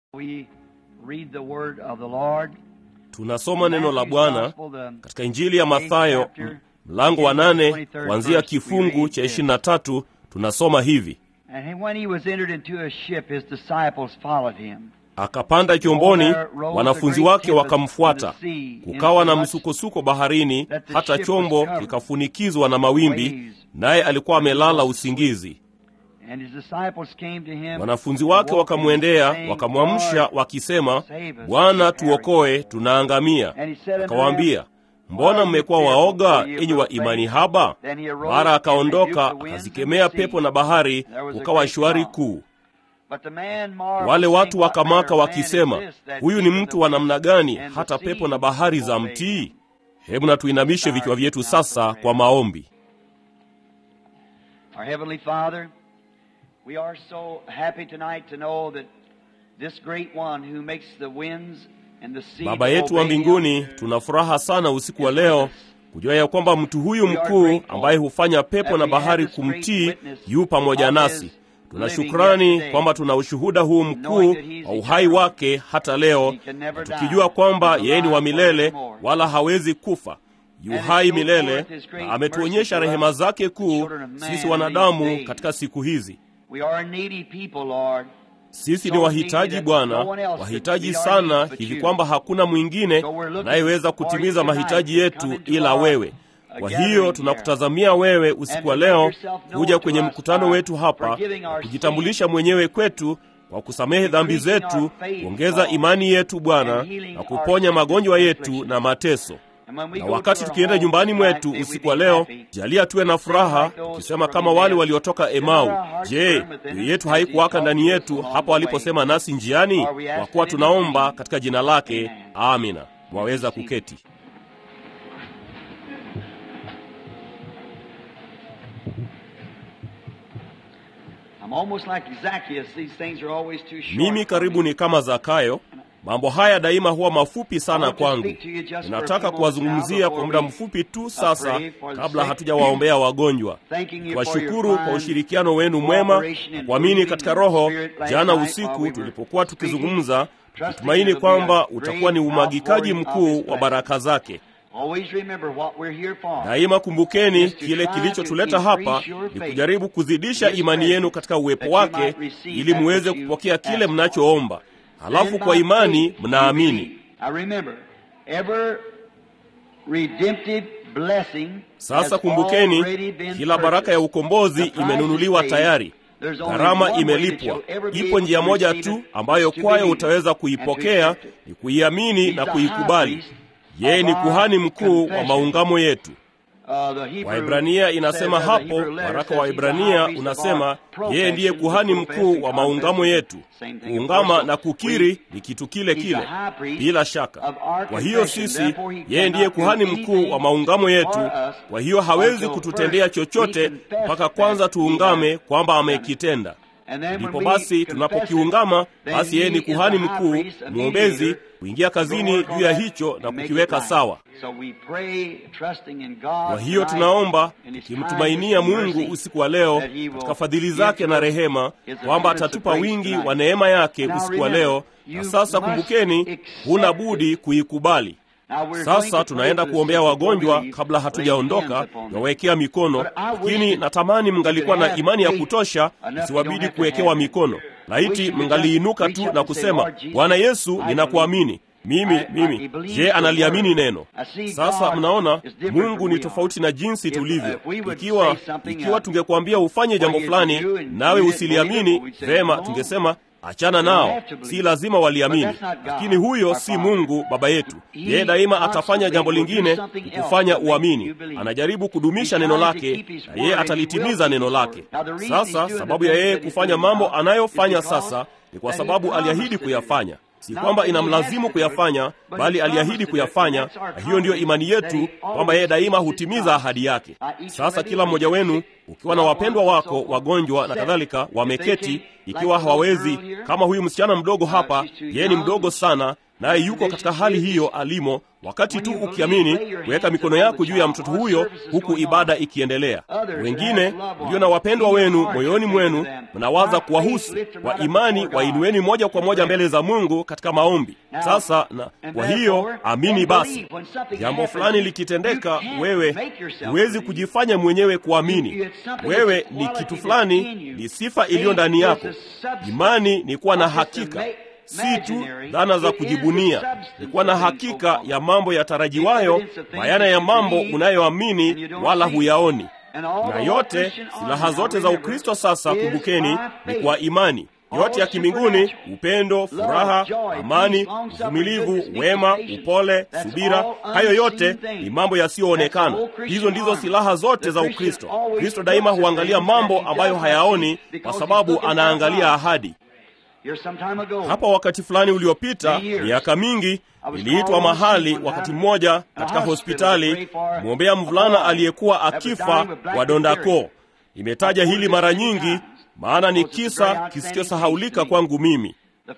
We read the word of the Lord. tunasoma neno la bwana katika injili ya mathayo m- mlango wa nane kuanzia kifungu cha ishirini na tatu tunasoma hivi And when he was entered into a ship, his disciples followed him. akapanda chomboni wanafunzi wake wakamfuata kukawa na msukosuko baharini hata chombo kikafunikizwa na mawimbi naye alikuwa amelala usingizi And his disciples came to him. wanafunzi wake wakamwendea wakamwamsha wakisema bwana tuokoe tunaangamia akawaambia mbona mmekuwa waoga enyi wa imani haba mara akaondoka akazikemea pepo na bahari kukawa shwari kuu But the man marveled, wale watu saying, What wakamaka manner of man wakisema is this that huyu ni keepeth mtu the wa namna gani and the hata sea pepo na bahari za obey mtii him? hebu na tuinamishe vichwa vyetu sasa kwa maombi Our Heavenly Father, we are so happy tonight to know that this great one who makes the winds and the sea baba to yetu wa obey him mbinguni tuna furaha sana usiku wa leo kujua ya kwamba mtu huyu mkuu ambaye hufanya pepo na bahari kumtii yu pamoja nasi tuna shukrani kwamba tuna ushuhuda huu mkuu wa uhai wake hata leo na tukijua kwamba yeye ni wa milele wala hawezi kufa yu hai milele na ametuonyesha rehema zake kuu sisi wanadamu katika siku hizi We are a needy people, Lord. sisi ni wahitaji bwana wahitaji sana hivi kwamba hakuna mwingine anayeweza kutimiza mahitaji yetu ila wewe kwa hiyo tunakutazamia wewe usiku wa leo kuja kwenye mkutano wetu hapa kujitambulisha mwenyewe kwetu kwa kusamehe dhambi zetu kuongeza imani yetu bwana na kuponya magonjwa yetu na mateso And when we na go wakati to our tukienda homes nyumbani tonight, mwetu may we usiku be wa leo happy. jalia tuwe na furaha tukisema kama wale waliotoka emau je mioyo yetu haikuwaka ndani yetu hapo waliposema nasi njiani kwa kuwa tunaomba katika jina lake amina mwaweza kuketi I'm almost like Zacchaeus. These things are always too short. mimi for karibu me. ni kama zakayo mambo haya daima huwa mafupi sana kwangu ninataka kuwazungumzia kwa muda mfupi tu sasa kabla hatujawaombea wagonjwa kuwashukuru kwa ushirikiano wenu mwema na kuamini katika roho jana usiku tulipokuwa tukizungumza tukitumaini kwamba utakuwa ni umwagikaji mkuu wa baraka zake Always remember what we're here for. daima kumbukeni kile kilichotuleta hapa ni kujaribu kuzidisha imani yenu katika uwepo wake ili muweze kupokea kile mnachoomba halafu kwa imani mnaamini I remember every redemptive blessing sasa has kumbukeni already been kila baraka ya ukombozi The price imenunuliwa is paid. tayari There's only gharama one way imelipwa that you'll ever be ipo able njia to moja receive tu it, ambayo is to kwayo believe utaweza and to kuipokea accept it. ni kuiamini He's na the kuikubali high priest yeye ni of our kuhani mkuu wa confession. maungamo yetu Uh, the Hebrew waibrania inasema says, uh, the hapo Hebrew letter waraka says wa he's the high ibrania priest of unasema our yeye ndiye profession, kuhani the mkuu professing wa maungamo confession. yetu Same thing, of kuungama course. na kukiri We- ni kitu kile He's kile the high priest bila shaka of our kwa hiyo confession. sisi Therefore, he yeye ndiye cannot do kuhani mkuu wa anything maungamo yetu for us kwa hiyo hawezi until kututendea first chochote we confess mpaka kwanza that he tuungame has kwamba done it. amekitenda And then when ndipo we basi confess tunapokiungama it, then basi yeye he ni is the kuhani high mkuu priest, a mwombezi mediator, kuingia kazini to work juu ya on that hicho and na make it kukiweka right. sawa So we pray, trusting in God kwa hiyo tonight tunaomba in His tukimtumainia kindness and mungu mercy usiku wa leo that He will katika fadhili give zake to na us rehema His kwamba abundance of atatupa grace wingi tonight. wa neema yake Now usiku wa remember, leo you na sasa must kumbukeni accept huna it. budi kuikubali Now we're going sasa to tunaenda pray for kuombea the sick before wagonjwa we leave, kabla laying hatujaondoka hands upon them. nawawekea mikono But I wish lakini that natamani mngalikuwa you na have imani ya faith kutosha enough you don't isiwabidi have to kuwekewa have it. mikono Wish laiti you could mngaliinuka just tu reach na up and say, kusema "Lord Jesus, bwana yesu I ninakuamini mimi I- I mimi believe je your analiamini word. neno I see sasa God mnaona is different mungu from ni we tofauti na jinsi If- tulivyo if we would ikiwa say something, ikiwa uh, tungekuambia ufanye jambo what you fulani do and nawe you didn't believe usiliamini it, we'd say, vema "No." tungesema achana You don't nao have to believe si it. lazima waliamini But that's not God, lakini huyo our si Father. mungu baba yetu He yeye daima constantly atafanya jambo will do lingine something else kufanya to make uamini you believe. anajaribu kudumisha He neno tries to lake keep his na word yeye and he atalitimiza will neno keep his lake word. Now, the reason he's sasa doing sababu the ya things yeye that he's kufanya doing mambo now anayofanya is because sasa ni kwa that he sababu promised aliahidi to do kuyafanya si Not kwamba that he has inamlazimu to do it, kuyafanya but bali he aliahidi promised to do it, kuyafanya and that's our na hiyo ndiyo imani confidence that yetu he kwamba yeye always daima keeps his hutimiza promise. ahadi yake Now, each sasa one of kila you mmoja wenu sick, ukiwa na loved wapendwa ones and so wako forth, wagonjwa na set. kadhalika If they wameketi can't, like ikiwa the little hawawezi girl here, kama huyu msichana mdogo uh, hapa she's too yeye ni young, mdogo sana naye yuko katika hali hiyo alimo, wakati tu ukiamini kuweka mikono yako juu ya mtoto huyo, huku ibada ikiendelea. Wengine mlio na wapendwa wenu moyoni mwenu, mnawaza kuwahusu kwa imani, wainueni moja kwa moja mbele za Mungu katika maombi. Sasa na kwa hiyo amini basi. Jambo fulani likitendeka, wewe huwezi kujifanya mwenyewe kuamini. Wewe ni kitu fulani, ni sifa iliyo ndani yako. Imani ni kuwa na hakika si tu dhana za kujibunia, ni kuwa na hakika ya mambo yatarajiwayo, bayana ya mambo unayoamini wala huyaoni. Na yote silaha zote za Ukristo sasa, kumbukeni, ni kwa imani. Yote ya kimbinguni: upendo, furaha, amani, uvumilivu, wema, upole, subira, hayo yote ni mambo yasiyoonekana. Hizo ndizo silaha zote za Ukristo. Kristo daima huangalia mambo ambayo hayaoni, kwa sababu anaangalia ahadi. Hapa wakati fulani uliopita, miaka mingi, niliitwa mahali wakati mmoja katika hospitali mwombea mvulana aliyekuwa akifa wa donda koo. Nimetaja hili mara nyingi, maana ni kisa kisichosahaulika kwangu mimi.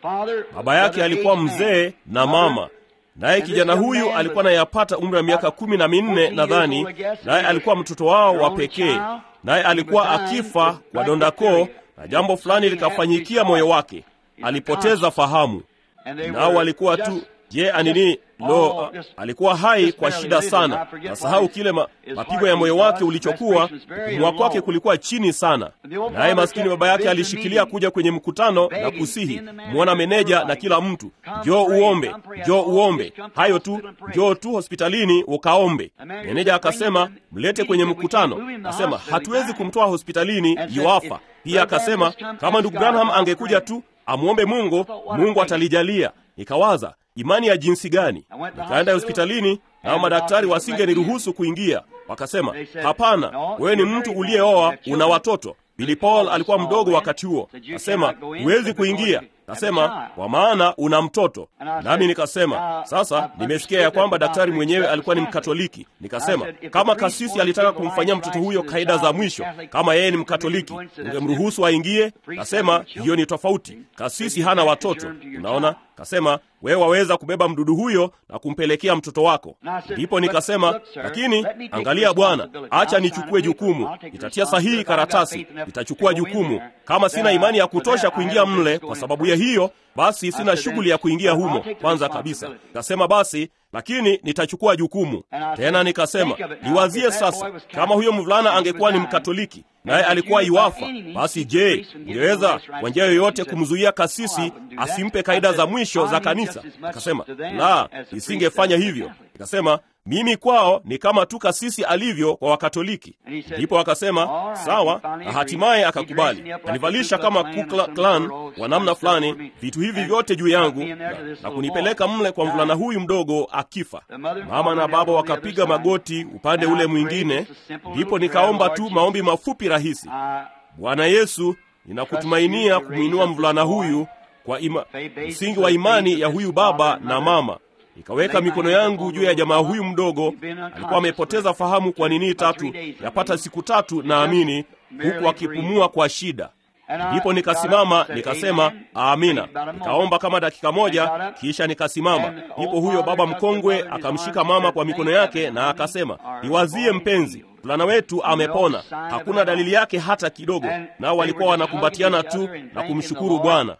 Baba yake alikuwa mzee na mama naye kijana huyu alikuwa nayapata umri wa miaka kumi na minne nadhani, naye alikuwa mtoto wao wa pekee, naye alikuwa akifa kwa donda koo, na jambo fulani likafanyikia moyo wake alipoteza fahamu. Nao walikuwa tu je, anini lo, alikuwa hai kwa shida sana. Nasahau kile ma, mapigo ya moyo wake ulichokuwa, kupumua kwake kulikuwa chini sana. Naye maskini baba yake alishikilia kuja kwenye mkutano na kusihi mwona meneja na kila mtu, njoo uombe, njoo uombe, hayo tu, njoo tu hospitalini ukaombe. Meneja akasema mlete kwenye mkutano. Akasema hatuwezi kumtoa hospitalini, yuafa. Pia akasema kama ndugu Branham angekuja tu amwombe Mungu, Mungu atalijalia. Nikawaza imani ya jinsi gani? Nikaenda hospitalini, nao madaktari wasingeniruhusu kuingia. Wakasema, hapana, wewe ni mtu uliyeoa, una watoto. Billy Paul alikuwa mdogo wakati huo. Kasema huwezi kuingia. Kasema kwa maana una mtoto. Nami nikasema sasa, nimesikia ya kwamba daktari mwenyewe alikuwa ni Mkatoliki. Nikasema kama kasisi alitaka kumfanyia mtoto huyo kaida za mwisho, kama yeye ni Mkatoliki, ungemruhusu aingie? Kasema hiyo ni tofauti, kasisi hana watoto. Unaona? Kasema wewe waweza kubeba mdudu huyo na kumpelekea mtoto wako. Ndipo nikasema, lakini angalia bwana, acha nichukue jukumu, nitatia sahihi karatasi, nitachukua jukumu. Kama sina imani ya kutosha kuingia mle kwa sababu ya hiyo, basi sina shughuli ya kuingia humo kwanza kabisa. Nikasema basi lakini nitachukua jukumu tena. Nikasema niwazie sasa, kama huyo mvulana angekuwa ni Mkatoliki naye alikuwa iwafa, basi je, ungeweza kwa njia yoyote kumzuia kasisi asimpe kaida za mwisho za kanisa? Akasema la, nisingefanya hivyo. Nikasema mimi kwao ni kama tu kasisi alivyo kwa Wakatoliki. Ndipo akasema sawa, na hatimaye akakubali. Kanivalisha kama Ku Klan wa namna fulani, vitu hivi vyote juu yangu na, na kunipeleka mle kwa mvulana huyu mdogo akifa. Mama na baba wakapiga magoti upande ule mwingine. Ndipo nikaomba tu maombi mafupi rahisi: Bwana Yesu, ninakutumainia kumwinua mvulana huyu kwa ima, msingi wa imani ya huyu baba na mama nikaweka mikono yangu juu ya jamaa huyu mdogo. Alikuwa amepoteza fahamu kwa nini tatu, yapata siku tatu naamini, huku akipumua kwa shida. Ndipo nikasimama nikasema amina, nikaomba kama dakika moja, kisha nikasimama. Ndipo huyo baba mkongwe akamshika mama kwa mikono yake na akasema, niwazie mpenzi, mvulana wetu amepona, hakuna dalili yake hata kidogo. Nao walikuwa wanakumbatiana tu na kumshukuru Bwana.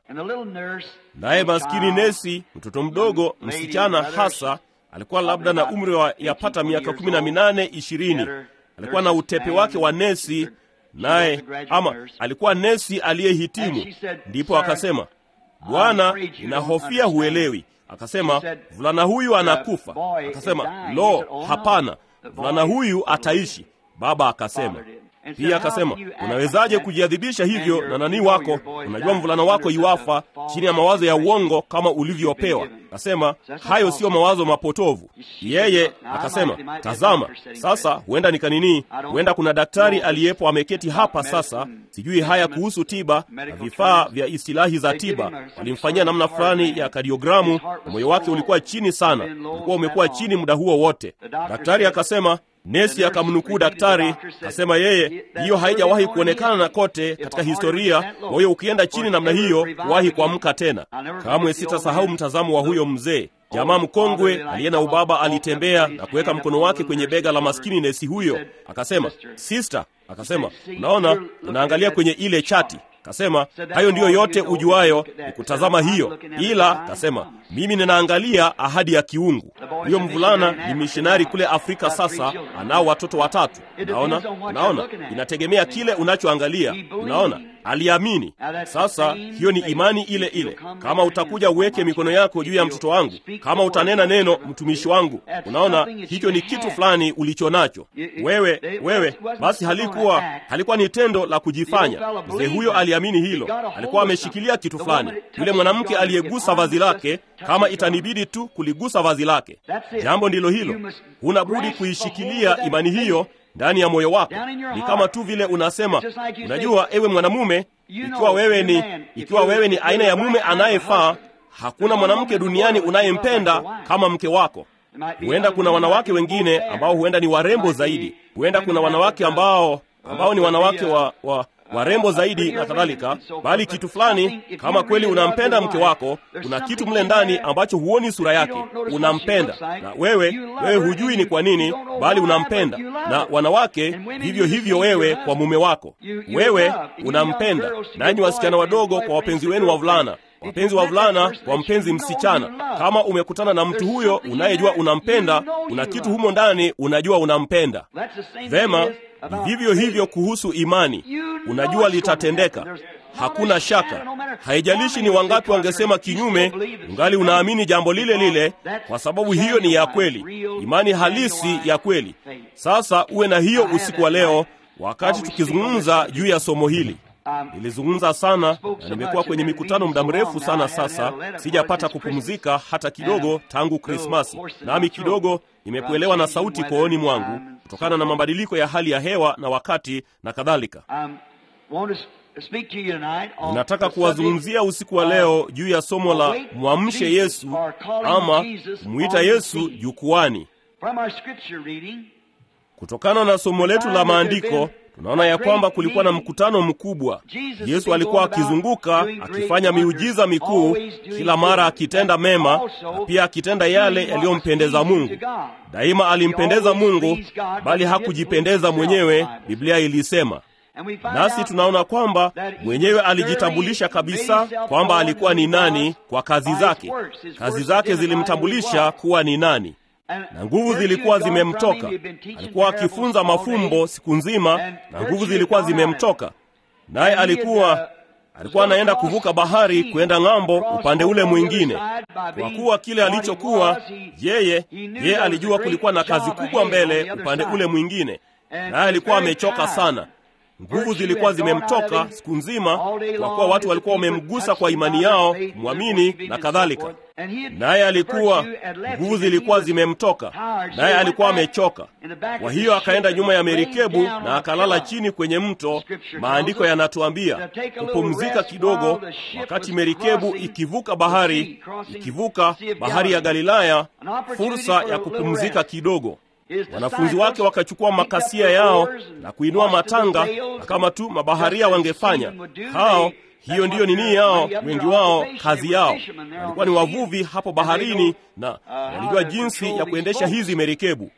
Naye maskini nesi, mtoto mdogo, msichana hasa, alikuwa labda na umri wa yapata miaka kumi na minane ishirini. Alikuwa na utepe wake wa nesi naye ama alikuwa nesi aliyehitimu. Ndipo akasema, Bwana, ninahofia huelewi. Akasema, mvulana huyu anakufa. Akasema, lo, hapana, mvulana huyu ataishi. Baba akasema pia akasema, unawezaje kujiadhibisha hivyo na nani wako? Unajua mvulana wako iwafa chini ya mawazo ya uongo kama ulivyopewa. Akasema hayo siyo mawazo mapotovu. Yeye akasema, tazama sasa, huenda nikanini, huenda kuna daktari aliyepo ameketi hapa sasa, sijui haya kuhusu tiba na vifaa vya istilahi za tiba. Walimfanyia namna fulani ya kadiogramu, na moyo wake ulikuwa chini sana, ulikuwa umekuwa chini muda huo wote. Daktari akasema Nesi akamnukuu daktari, kasema yeye, hiyo haijawahi kuonekana na kote katika historia. Kwa hiyo ukienda chini namna hiyo, wahi kuamka tena. Kamwe sitasahau mtazamo wa huyo mzee jamaa mkongwe aliye na ubaba. Alitembea na kuweka mkono wake kwenye bega la maskini nesi huyo, akasema, sister, akasema, unaona, unaangalia kwenye ile chati Kasema hayo ndiyo yote ujuayo ni kutazama hiyo, ila kasema mimi ninaangalia ahadi ya kiungu. Huyo mvulana ni mishonari kule Afrika, sasa anao watoto watatu. Unaona, unaona, inategemea kile unachoangalia. Unaona, aliamini. Sasa hiyo ni imani ile ile. Kama utakuja uweke mikono yako juu ya mtoto wangu, kama utanena neno, mtumishi wangu, unaona, hicho ni kitu fulani ulicho nacho wewe. Wewe basi, halikuwa halikuwa ni tendo la kujifanya. Mzee huyo aliamini hilo, alikuwa ameshikilia kitu fulani. Yule mwanamke aliyegusa vazi lake, kama itanibidi tu kuligusa vazi lake, jambo ndilo hilo. Huna budi kuishikilia imani hiyo ndani ya moyo wako. Ni kama tu vile unasema, unajua, ewe mwanamume, ikiwa wewe ni ikiwa wewe ni aina ya mume anayefaa, hakuna mwanamke duniani unayempenda kama mke wako. Huenda kuna wanawake wengine ambao huenda ni warembo zaidi, huenda kuna wanawake ambao ambao ni wanawake wa, wa warembo zaidi na kadhalika, bali kitu fulani, kama kweli unampenda mke wako, kuna kitu mle ndani ambacho huoni sura yake, unampenda na wewe wewe hujui ni kwa nini, bali unampenda. Na wanawake vivyo hivyo, wewe kwa mume wako, wewe unampenda. Nanyi wasichana wadogo, kwa wapenzi wenu wavulana wapenzi wa vulana kwa mpenzi msichana, kama umekutana na mtu huyo unayejua unampenda, una kitu humo ndani, unajua unampenda vema. Ni vivyo hivyo kuhusu imani, unajua litatendeka, hakuna shaka. Haijalishi ni wangapi wangesema kinyume, ungali unaamini jambo lile lile, kwa sababu hiyo ni ya kweli, imani halisi ya kweli. Sasa uwe na hiyo usiku wa leo, wakati tukizungumza juu ya somo hili. Nilizungumza sana na nimekuwa kwenye mikutano muda mrefu sana sasa, sijapata kupumzika hata kidogo tangu Krismasi, nami kidogo nimekuelewa na sauti kooni mwangu kutokana na mabadiliko ya hali ya hewa na wakati na kadhalika. Ninataka kuwazungumzia usiku wa leo juu ya somo la mwamshe Yesu ama kumwita Yesu jukwani. Kutokana na somo letu la maandiko tunaona ya kwamba kulikuwa na mkutano mkubwa. Yesu alikuwa akizunguka akifanya miujiza mikuu, kila mara akitenda mema na pia akitenda yale yaliyompendeza Mungu. Daima alimpendeza Mungu, bali hakujipendeza mwenyewe, Biblia ilisema. Nasi tunaona kwamba mwenyewe alijitambulisha kabisa kwamba alikuwa ni nani kwa kazi zake. Kazi zake zilimtambulisha kuwa ni nani na nguvu zilikuwa zimemtoka. Alikuwa akifunza mafumbo siku nzima na nguvu zilikuwa zimemtoka, naye alikuwa alikuwa anaenda kuvuka bahari kwenda ng'ambo upande ule mwingine. Kwa kuwa kile alichokuwa yeye, yeye alijua kulikuwa na kazi kubwa mbele upande ule mwingine, naye alikuwa amechoka sana. Nguvu zilikuwa zimemtoka siku nzima, kwa kuwa watu walikuwa wamemgusa kwa imani yao, kumwamini na kadhalika. Naye alikuwa nguvu zilikuwa zimemtoka, naye alikuwa amechoka. Kwa hiyo akaenda nyuma ya merikebu na akalala chini kwenye mto. Maandiko yanatuambia kupumzika kidogo, wakati merikebu ikivuka bahari, ikivuka bahari ya Galilaya, fursa ya kupumzika kidogo. Wanafunzi wake wakachukua makasia yao na kuinua matanga, na kama tu mabaharia wangefanya hao. Hiyo ndiyo nini yao, wengi wao kazi yao walikuwa ni wavuvi hapo baharini, na walijua jinsi ya kuendesha hizi merikebu.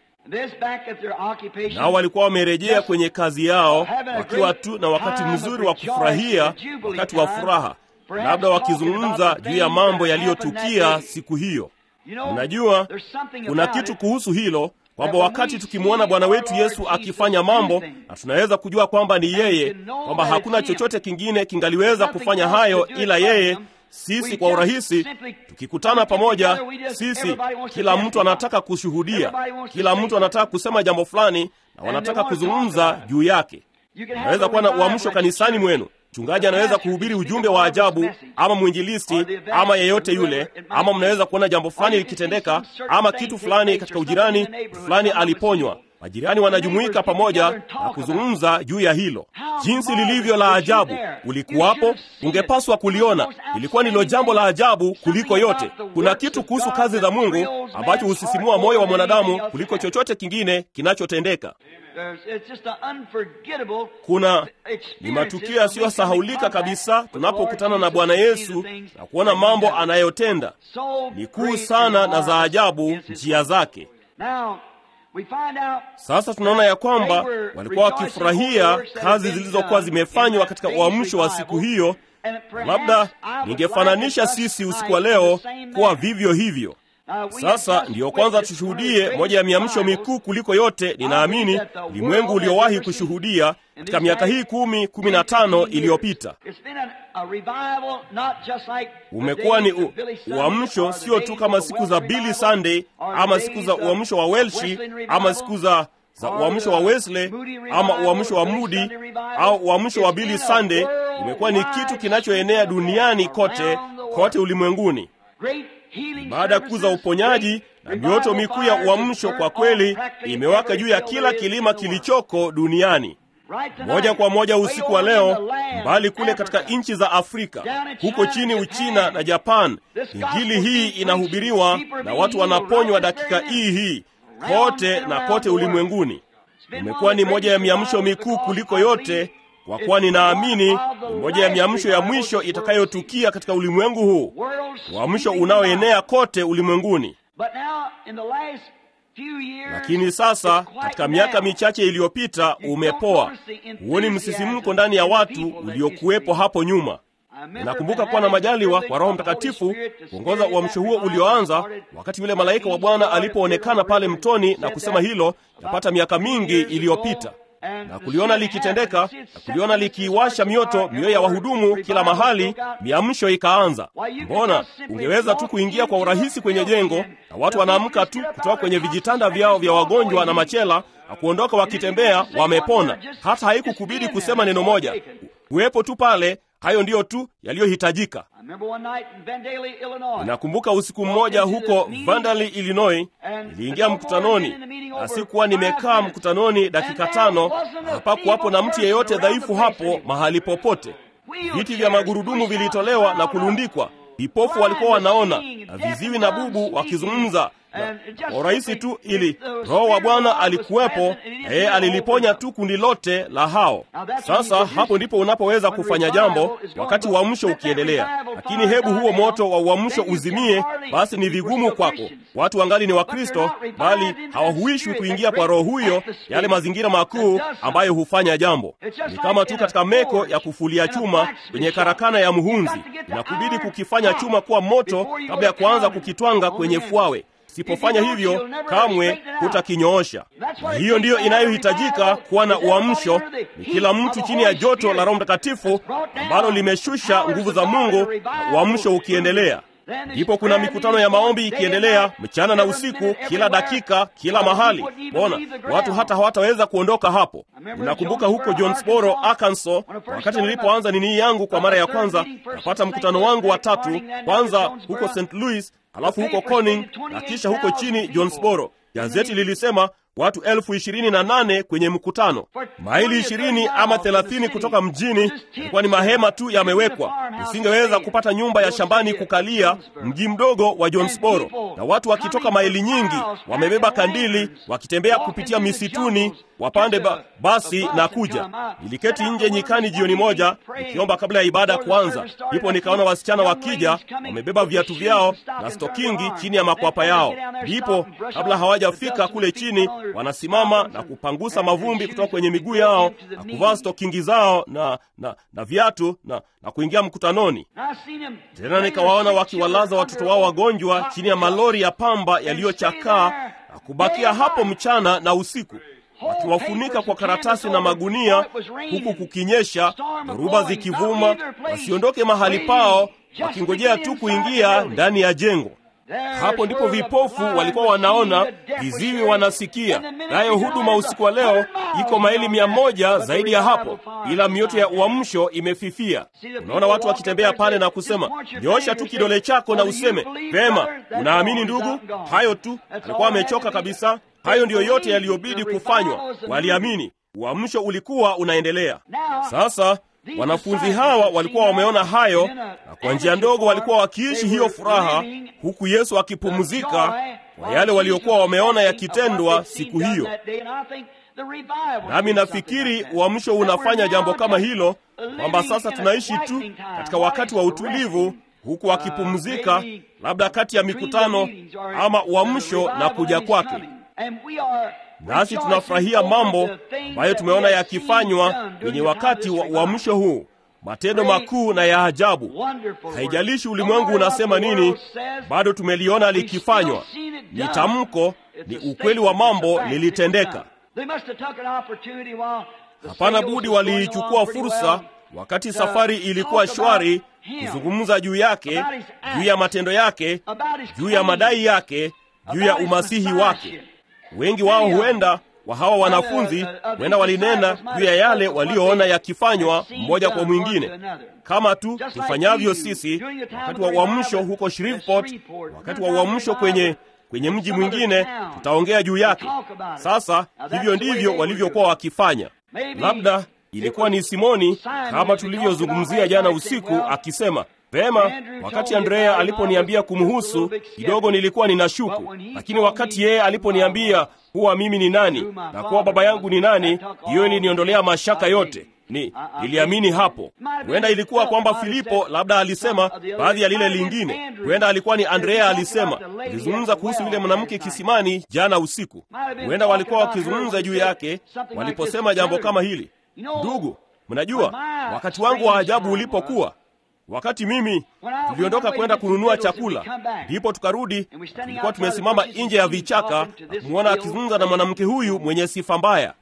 Nao walikuwa wamerejea kwenye kazi yao wakiwa tu na wakati mzuri wa kufurahia, wakati wa furaha, labda wakizungumza juu ya mambo yaliyotukia siku hiyo. Unajua, kuna kitu kuhusu hilo kwamba wakati tukimwona Bwana wetu Yesu akifanya mambo na tunaweza kujua kwamba ni yeye, kwamba hakuna chochote kingine kingaliweza kufanya hayo ila yeye. Sisi kwa urahisi tukikutana pamoja, sisi kila mtu anataka kushuhudia, kila mtu anataka kusema jambo fulani na wanataka kuzungumza juu yake. Unaweza kuwa na uamsho kanisani mwenu Mchungaji anaweza kuhubiri ujumbe wa ajabu, ama mwinjilisti, ama yeyote yule, ama mnaweza kuona jambo fulani likitendeka, ama kitu fulani katika ujirani fulani aliponywa, majirani wanajumuika pamoja na kuzungumza juu ya hilo, jinsi lilivyo la ajabu. Ulikuwapo, ungepaswa kuliona. Ilikuwa ndilo jambo la ajabu kuliko yote. Kuna kitu kuhusu kazi za Mungu ambacho husisimua moyo wa mwanadamu kuliko chochote kingine kinachotendeka. Kuna ni matukio yasiyosahaulika kabisa tunapokutana na Bwana Yesu na kuona mambo anayotenda. Ni kuu sana na za ajabu njia zake. Sasa tunaona ya kwamba walikuwa wakifurahia kazi zilizokuwa zimefanywa katika uamsho wa siku hiyo. Labda ningefananisha sisi usiku wa leo kuwa vivyo hivyo. Sasa ndiyo kwanza tushuhudie moja ya miamsho mikuu kuliko yote, ninaamini ulimwengu uliowahi kushuhudia katika miaka hii kumi kumi na tano iliyopita. Umekuwa ni u, uamsho sio tu kama siku za Billy Sunday ama siku za uamsho wa Welshi ama siku za za uamsho wa Wesley ama uamsho wa Moody au uamsho wa Billy Sunday. Imekuwa ni kitu kinachoenea duniani kote kote ulimwenguni. Baada ya kuu za uponyaji na mioto mikuu ya uamsho, kwa kweli imewaka juu ya kila kilima kilichoko duniani. Moja kwa moja usiku wa leo, mbali kule katika nchi za Afrika, huko chini Uchina na Japan, injili hii inahubiriwa na watu wanaponywa dakika hii hii kote na kote ulimwenguni. Imekuwa ni moja ya miamsho mikuu kuliko yote, kwa kuwa ninaamini ni moja ya miamsho ya mwisho itakayotukia katika ulimwengu huu, uamsho unaoenea kote ulimwenguni. Lakini sasa katika miaka michache iliyopita umepoa. Huoni msisimko ndani ya watu uliokuwepo hapo nyuma. Ninakumbuka kuwa na majaliwa kwa Roho Mtakatifu kuongoza uamsho huo ulioanza wakati yule malaika wa Bwana alipoonekana pale mtoni na kusema hilo, yapata miaka mingi iliyopita na kuliona likitendeka na kuliona likiiwasha mioto mioyo ya wahudumu kila mahali, miamsho ikaanza. Mbona ungeweza tu kuingia kwa urahisi kwenye jengo na watu wanaamka tu kutoka kwenye vijitanda vyao vya wagonjwa na machela na kuondoka wakitembea wamepona. Hata haikukubidi kusema neno moja, uwepo tu pale. Hayo ndiyo tu yaliyohitajika. Ninakumbuka usiku mmoja huko Vandali, Illinois, niliingia mkutanoni na sikuwa nimekaa mkutanoni dakika tano. Hapakuwapo na mtu yeyote dhaifu hapo mahali popote. Viti vya magurudumu vilitolewa na kulundikwa. Vipofu walikuwa wanaona na viziwi na bubu wakizungumza kwa urahisi tu, ili Roho wa Bwana alikuwepo na yeye aliliponya tu kundi lote la hao. Sasa hapo ndipo unapoweza kufanya jambo wakati uamsho ukiendelea. Lakini hebu huo moto wa uamsho uzimie, basi ni vigumu kwako. Watu wangali ni Wakristo, bali hawahuishwi kuingia kwa Roho huyo, yale mazingira makuu ambayo hufanya jambo. Ni kama tu katika meko ya kufulia chuma kwenye karakana ya muhunzi, inakubidi kukifanya chuma kuwa moto kabla ya kuanza kukitwanga kwenye fwawe. Sipofanya hivyo kamwe hutakinyoosha. Na hiyo ndiyo inayohitajika kuwa na uamsho, ni kila mtu chini ya joto la Roho Mtakatifu ambalo limeshusha nguvu za Mungu, na uamsho ukiendelea. Ndipo kuna mikutano ya maombi ikiendelea mchana na usiku, kila dakika, kila mahali. Mbona watu hata hawataweza kuondoka hapo? Ninakumbuka huko Jonesboro, Arkansas, wakati nilipoanza nini yangu kwa mara ya kwanza, napata mkutano wangu wa tatu, kwanza huko St. Louis, halafu huko Corning na kisha huko chini Jonesboro. Gazeti lilisema watu elfu ishirini na nane kwenye mkutano, maili ishirini ama thelathini kutoka mjini. Ilikuwa ni mahema tu yamewekwa, usingeweza kupata nyumba ya shambani kukalia mji mdogo wa Jonesboro, na watu wakitoka maili nyingi wamebeba kandili, wakitembea kupitia misituni wapande ba, basi na kuja. Niliketi nje nyikani jioni moja nikiomba kabla ya ibada kuanza, ndipo nikaona wasichana wakija wamebeba viatu vyao na stokingi chini ya makwapa yao. Ndipo kabla hawajafika kule chini wanasimama na kupangusa mavumbi kutoka kwenye miguu yao na kuvaa stokingi zao na, na, na viatu na, na kuingia mkutanoni. Tena nikawaona wakiwalaza watoto wao wagonjwa chini ya malori ya pamba yaliyochakaa na kubakia hapo mchana na usiku wakiwafunika kwa karatasi na magunia, huku kukinyesha, dhoruba zikivuma, wasiondoke mahali pao, wakingojea tu kuingia ndani ya jengo. Hapo ndipo vipofu walikuwa wanaona, viziwi wanasikia. Nayo huduma usiku wa leo iko maili mia moja zaidi ya hapo, ila mioto ya uamsho imefifia. Unaona watu wakitembea pale na kusema, nyosha tu kidole chako na useme vema, unaamini ndugu? Hayo tu, alikuwa amechoka kabisa. Hayo ndiyo yote yaliyobidi kufanywa. Waliamini, uamsho ulikuwa unaendelea. Sasa wanafunzi hawa walikuwa wameona hayo, na kwa njia ndogo walikuwa wakiishi hiyo furaha, huku Yesu akipumzika kwa yale waliokuwa wameona yakitendwa siku hiyo. Nami nafikiri uamsho unafanya jambo kama hilo, kwamba sasa tunaishi tu katika wakati wa utulivu, huku wakipumzika, labda kati ya mikutano ama uamsho na kuja kwake. Nasi tunafurahia mambo ambayo tumeona yakifanywa kwenye wakati wa uamsho huu, matendo makuu na ya ajabu. Haijalishi ulimwengu unasema nini, bado tumeliona likifanywa. Ni tamko, ni ukweli wa mambo lilitendeka. Hapana budi waliichukua fursa wakati safari ilikuwa shwari, kuzungumza juu yake, juu ya matendo yake, juu ya madai yake, juu ya umasihi wake. Wengi wao huenda wa hawa wanafunzi huenda walinena juu ya yale walioona yakifanywa mmoja kwa mwingine, kama tu tufanyavyo sisi wakati wa uamsho huko Shreveport, wakati wa uamsho kwenye kwenye mji mwingine, tutaongea juu yake. Sasa hivyo ndivyo walivyokuwa wakifanya. Labda ilikuwa ni Simoni, kama tulivyozungumzia jana usiku, akisema Pema, wakati Andrea aliponiambia kumhusu kidogo, nilikuwa ninashuku, lakini wakati yeye aliponiambia kuwa mimi ni nani na kuwa baba yangu ni nani, hiyo iliniondolea mashaka yote. Ni niliamini hapo. Huenda ilikuwa kwamba Filipo labda alisema baadhi ya lile lingine. Huenda alikuwa ni Andrea alisema, alizungumza kuhusu yule mwanamke kisimani jana usiku. Huenda walikuwa wakizungumza juu yake waliposema jambo kama hili. Ndugu, mnajua wakati wangu wa ajabu ulipokuwa wakati mimi tuliondoka kwenda kununua chakula, ndipo tukarudi, tulikuwa tumesimama nje ya vichaka na kumwona akizungumza na mwanamke huyu mwenye sifa mbaya.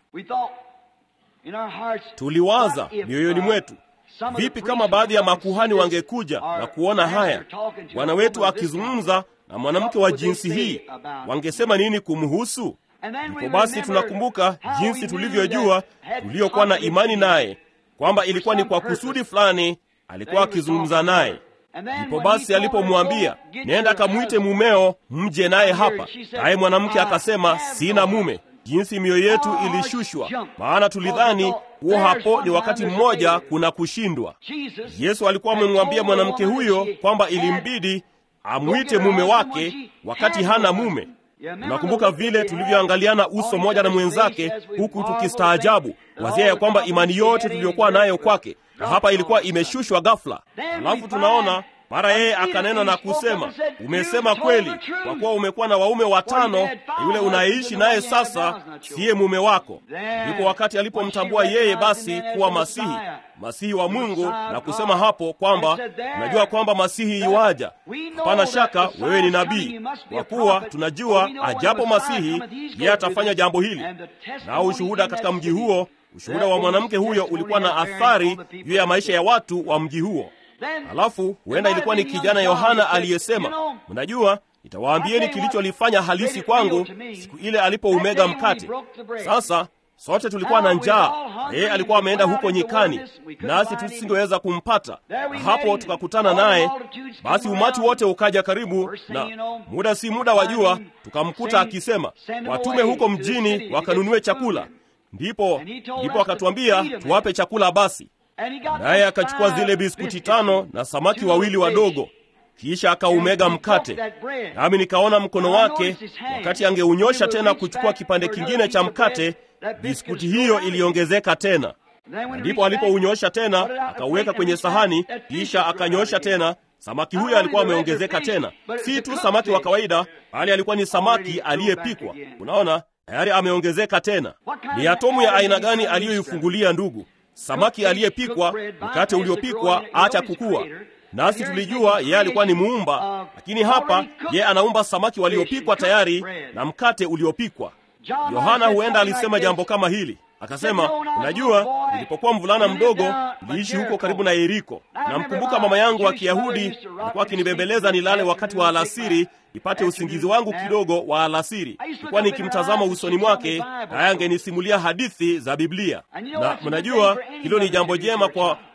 Tuliwaza mioyoni mwetu, vipi kama baadhi ya makuhani wangekuja na kuona haya, bwana wetu akizungumza na mwanamke wa jinsi hii, wangesema nini kumhusu? Ndipo basi tunakumbuka jinsi tulivyojua, tuliokuwa na imani naye kwamba ilikuwa ni kwa kusudi fulani alikuwa akizungumza naye. Ndipo basi alipomwambia nenda kamwite mumeo mje naye hapa, naye mwanamke akasema sina mume. Jinsi mioyo yetu ilishushwa, maana tulidhani huo hapo ni wakati mmoja kuna kushindwa. Yesu alikuwa amemwambia mwanamke huyo kwamba ilimbidi amwite mume wake wakati hana mume. Unakumbuka vile tulivyoangaliana uso mmoja na mwenzake, huku tukistaajabu wazia ya kwamba imani yote tuliyokuwa nayo kwake na hapa ilikuwa imeshushwa ghafla. Alafu tunaona mara yeye akanena na kusema, umesema kweli, kwa kuwa umekuwa na waume watano, na yule unayeishi naye sasa siye mume wako. Ndipo wakati alipomtambua yeye basi kuwa Masihi, Masihi wa Mungu, na kusema hapo kwamba unajua kwamba Masihi iwaja. Hapana shaka wewe ni nabii, kwa kuwa tunajua ajapo Masihi yeye atafanya jambo hili. Na ushuhuda katika mji huo ushuhuda wa mwanamke huyo ulikuwa na athari juu ya maisha ya watu wa mji huo. Halafu huenda ilikuwa ni kijana Yohana aliyesema, mnajua, nitawaambieni kilicholifanya halisi kwangu siku ile alipoumega mkate. Sasa sote tulikuwa na njaa, yeye alikuwa ameenda huko nyikani, nasi tusingeweza kumpata, na hapo tukakutana naye. Basi umati wote ukaja karibu, na muda si muda wa jua tukamkuta akisema, watume huko mjini wakanunue chakula. Ndipo ndipo akatuambia tuwape chakula. Basi naye akachukua zile biskuti tano na samaki wawili wadogo, kisha akaumega mkate, nami nikaona mkono wake wakati angeunyosha tena kuchukua kipande kingine cha mkate, biskuti hiyo iliongezeka tena. Na ndipo alipounyosha tena akauweka kwenye sahani, kisha akanyosha tena samaki huyo alikuwa ameongezeka tena, si tu samaki wa kawaida, bali alikuwa ni samaki aliyepikwa. Unaona, tayari ameongezeka tena. Ni atomu ya aina gani aliyoifungulia ndugu? Samaki aliyepikwa, mkate uliopikwa, acha kukua. Nasi tulijua yeye alikuwa ni muumba, lakini hapa yeye anaumba samaki waliopikwa tayari na mkate uliopikwa. Yohana huenda alisema jambo kama hili, akasema, unajua, nilipokuwa mvulana mdogo niliishi huko karibu na Yeriko. Namkumbuka mama yangu wa Kiyahudi alikuwa akinibembeleza nilale wakati wa alasiri nipate usingizi wangu kidogo wa alasiri. Nilikuwa nikimtazama usoni mwake, naye angenisimulia hadithi za Biblia. Na mnajua hilo ni jambo jema kwa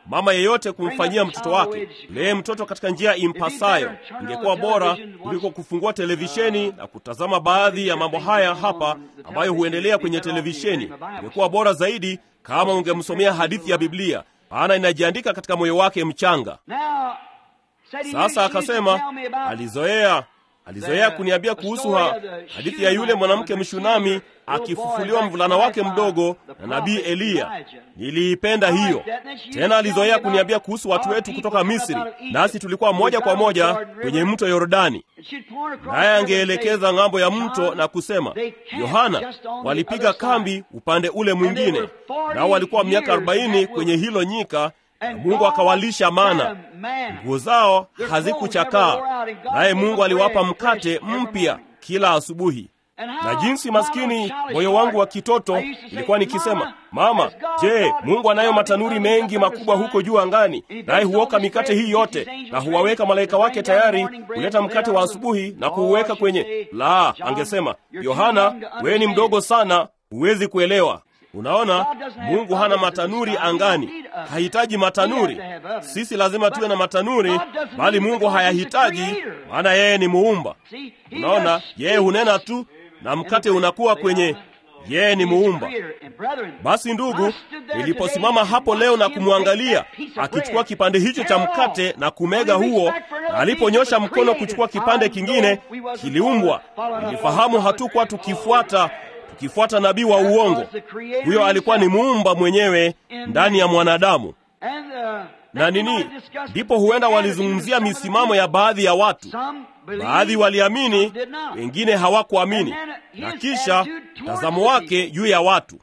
mama yeyote kumfanyia mtoto wake. Lee mtoto katika njia impasayo. Ingekuwa bora kuliko kufungua televisheni na kutazama baadhi ya mambo haya hapa ambayo huendelea kwenye televisheni. Ingekuwa bora zaidi kama ungemsomea hadithi ya Biblia, maana inajiandika katika moyo wake mchanga. Sasa akasema alizoea alizoea kuniambia kuhusu ha, hadithi ya yule mwanamke mshunami akifufuliwa mvulana wake mdogo na nabii Eliya. Niliipenda hiyo. Tena alizoea kuniambia kuhusu watu wetu kutoka Misri, nasi tulikuwa moja kwa moja kwenye mto Yordani, naye angeelekeza ng'ambo ya mto na kusema, Yohana, walipiga kambi upande ule mwingine, nao walikuwa miaka arobaini kwenye hilo nyika na Mungu akawalisha mana, nguo zao hazikuchakaa, naye Mungu aliwapa mkate mpya kila asubuhi. Na jinsi maskini moyo wangu wa kitoto ilikuwa nikisema, mama, je, Mungu anayo matanuri mengi makubwa huko juu angani, naye huoka mikate hii yote na huwaweka malaika wake tayari kuleta mkate wa asubuhi na kuuweka kwenye la. Angesema, Yohana, wewe ni mdogo sana, huwezi kuelewa. Unaona, Mungu hana matanuri angani, hahitaji matanuri. Sisi lazima tuwe na matanuri, bali Mungu hayahitaji, maana yeye ni muumba. Unaona, yeye hunena tu na mkate unakuwa kwenye yeye ni muumba. Basi ndugu, niliposimama hapo leo na kumwangalia akichukua kipande hicho cha mkate na kumega huo, na aliponyosha mkono kuchukua kipande kingine, kiliumbwa, nilifahamu hatukuwa tukifuata tukifuata nabii wa uongo. Huyo alikuwa ni muumba mwenyewe ndani ya mwanadamu. Na nini, ndipo huenda walizungumzia misimamo ya baadhi ya watu. Baadhi waliamini, wengine hawakuamini, na kisha mtazamo wake juu ya watu.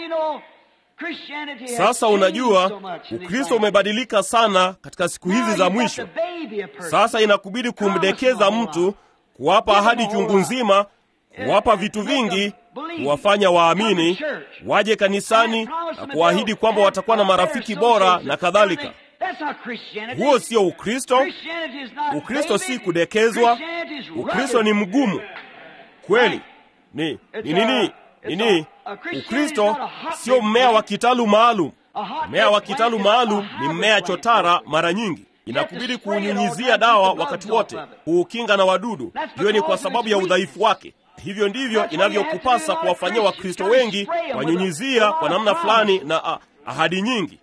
Sasa unajua, Ukristo umebadilika sana katika siku hizi za mwisho. Sasa inakubidi kumdekeza mtu, kuwapa ahadi chungu nzima, kuwapa vitu vingi kuwafanya waamini waje kanisani na kuahidi kwamba watakuwa na marafiki bora na kadhalika. Huo sio Ukristo. Ukristo si kudekezwa. Ukristo ni mgumu kweli. Ni ni nini? Nini? Ukristo sio mmea wa kitalu maalum. Mmea wa kitalu maalum ni mmea chotara. Mara nyingi inakubidi kuunyunyizia dawa wakati wote, kuukinga na wadudu. Hiyo ni kwa sababu ya udhaifu wake. Hivyo ndivyo inavyokupasa kuwafanyia Wakristo wengi, wanyunyizia kwa namna fulani na ah, ahadi nyingi.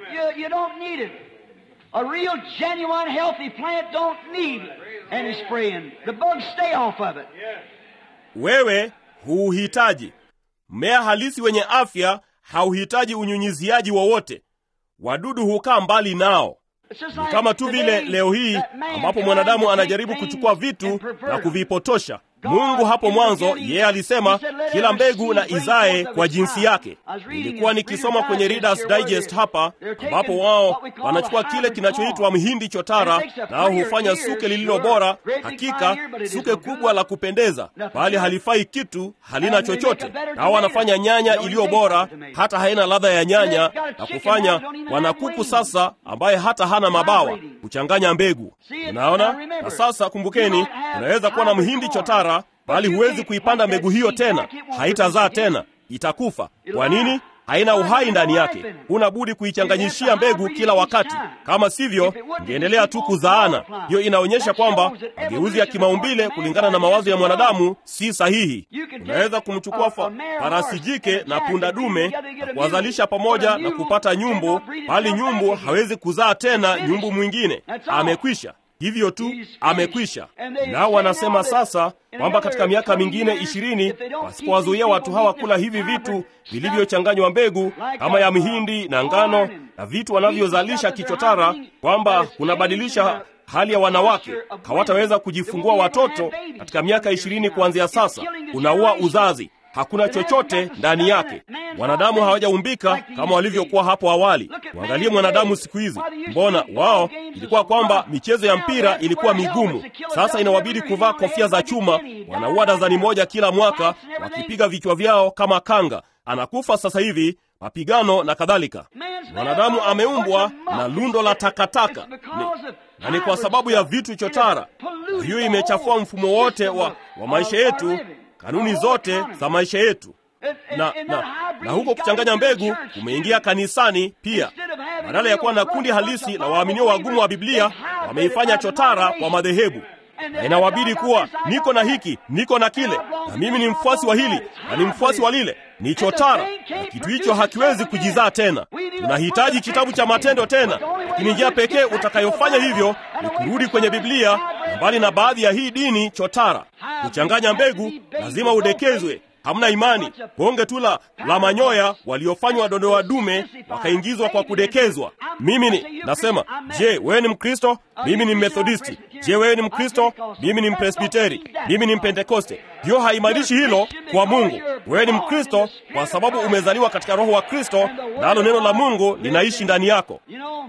Wewe huuhitaji. Mmea halisi wenye afya hauhitaji unyunyiziaji wowote, wadudu hukaa mbali nao. Ni kama tu vile leo hii ambapo mwanadamu anajaribu kuchukua vitu na kuvipotosha. Mungu hapo mwanzo, yeye alisema kila mbegu na izae kwa jinsi yake. Nilikuwa nikisoma kwenye Reader's Digest hapa, ambapo wao wanachukua kile kinachoitwa mhindi chotara, nao hufanya suke lililo bora, hakika suke kubwa la kupendeza, bali halifai kitu, halina chochote. Nao wanafanya nyanya iliyo bora, hata haina ladha ya nyanya, na kufanya wanakuku sasa, ambaye hata hana mabawa, kuchanganya mbegu. Unaona? Na sasa kumbukeni, unaweza kuwa na mhindi chotara bali huwezi kuipanda mbegu hiyo tena, haitazaa tena, itakufa. Kwa nini? Haina uhai ndani yake. Huna budi kuichanganyishia mbegu kila wakati, kama sivyo ingeendelea tu kuzaana. Hiyo inaonyesha kwamba mageuzi ya kimaumbile kulingana na mawazo ya mwanadamu si sahihi. Unaweza kumchukua fa farasi jike na punda dume na kuwazalisha pamoja na kupata nyumbu, bali nyumbu hawezi kuzaa tena nyumbu mwingine, amekwisha. Hivyo tu amekwisha. Nao wanasema sasa kwamba katika miaka mingine ishirini wasipowazuia watu hawa kula hivi vitu vilivyochanganywa mbegu kama ya mihindi na ngano na vitu wanavyozalisha kichotara, kwamba kunabadilisha hali ya wanawake, hawataweza kujifungua watoto katika miaka ishirini kuanzia sasa. Unaua uzazi hakuna chochote ndani yake. Wanadamu hawajaumbika kama walivyokuwa hapo awali. Waangalie mwanadamu siku hizi, mbona wao ilikuwa kwamba michezo ya mpira ilikuwa migumu. Sasa inawabidi kuvaa kofia za chuma, wanaua dazani moja kila mwaka, wakipiga vichwa vyao kama kanga. Anakufa sasa hivi, mapigano na kadhalika. Mwanadamu ameumbwa na lundo la takataka ni, na ni kwa sababu ya vitu chotara. Hiyo imechafua mfumo wote wa, wa maisha yetu kanuni zote za maisha yetu na, na, na huko kuchanganya mbegu kumeingia kanisani pia. badala ya kuwa na kundi halisi la waaminio wagumu wa Biblia, wameifanya chotara kwa madhehebu na inawabidi kuwa niko na hiki niko na kile, na mimi ni mfuasi wa hili na ni mfuasi wa lile. Ni chotara, na kitu hicho hakiwezi kujizaa tena. Tunahitaji kitabu cha matendo tena, lakini njia pekee utakayofanya hivyo ni kurudi kwenye Biblia, na mbali na baadhi ya hii dini chotara. Kuchanganya mbegu lazima udekezwe. Hamna imani, bonge tu la la manyoya waliofanywa dondoa dume wakaingizwa kwa kudekezwa. Mimi ni nasema, je, wewe ni Mkristo? Mimi ni Methodisti. Je, wewe ni Mkristo? Mimi ni Mpresbiteri. Mimi ni Mpentekoste. Hiyo haimaanishi hilo kwa Mungu. Wewe ni Mkristo kwa sababu umezaliwa katika Roho wa Kristo, nalo neno la Mungu linaishi ndani yako.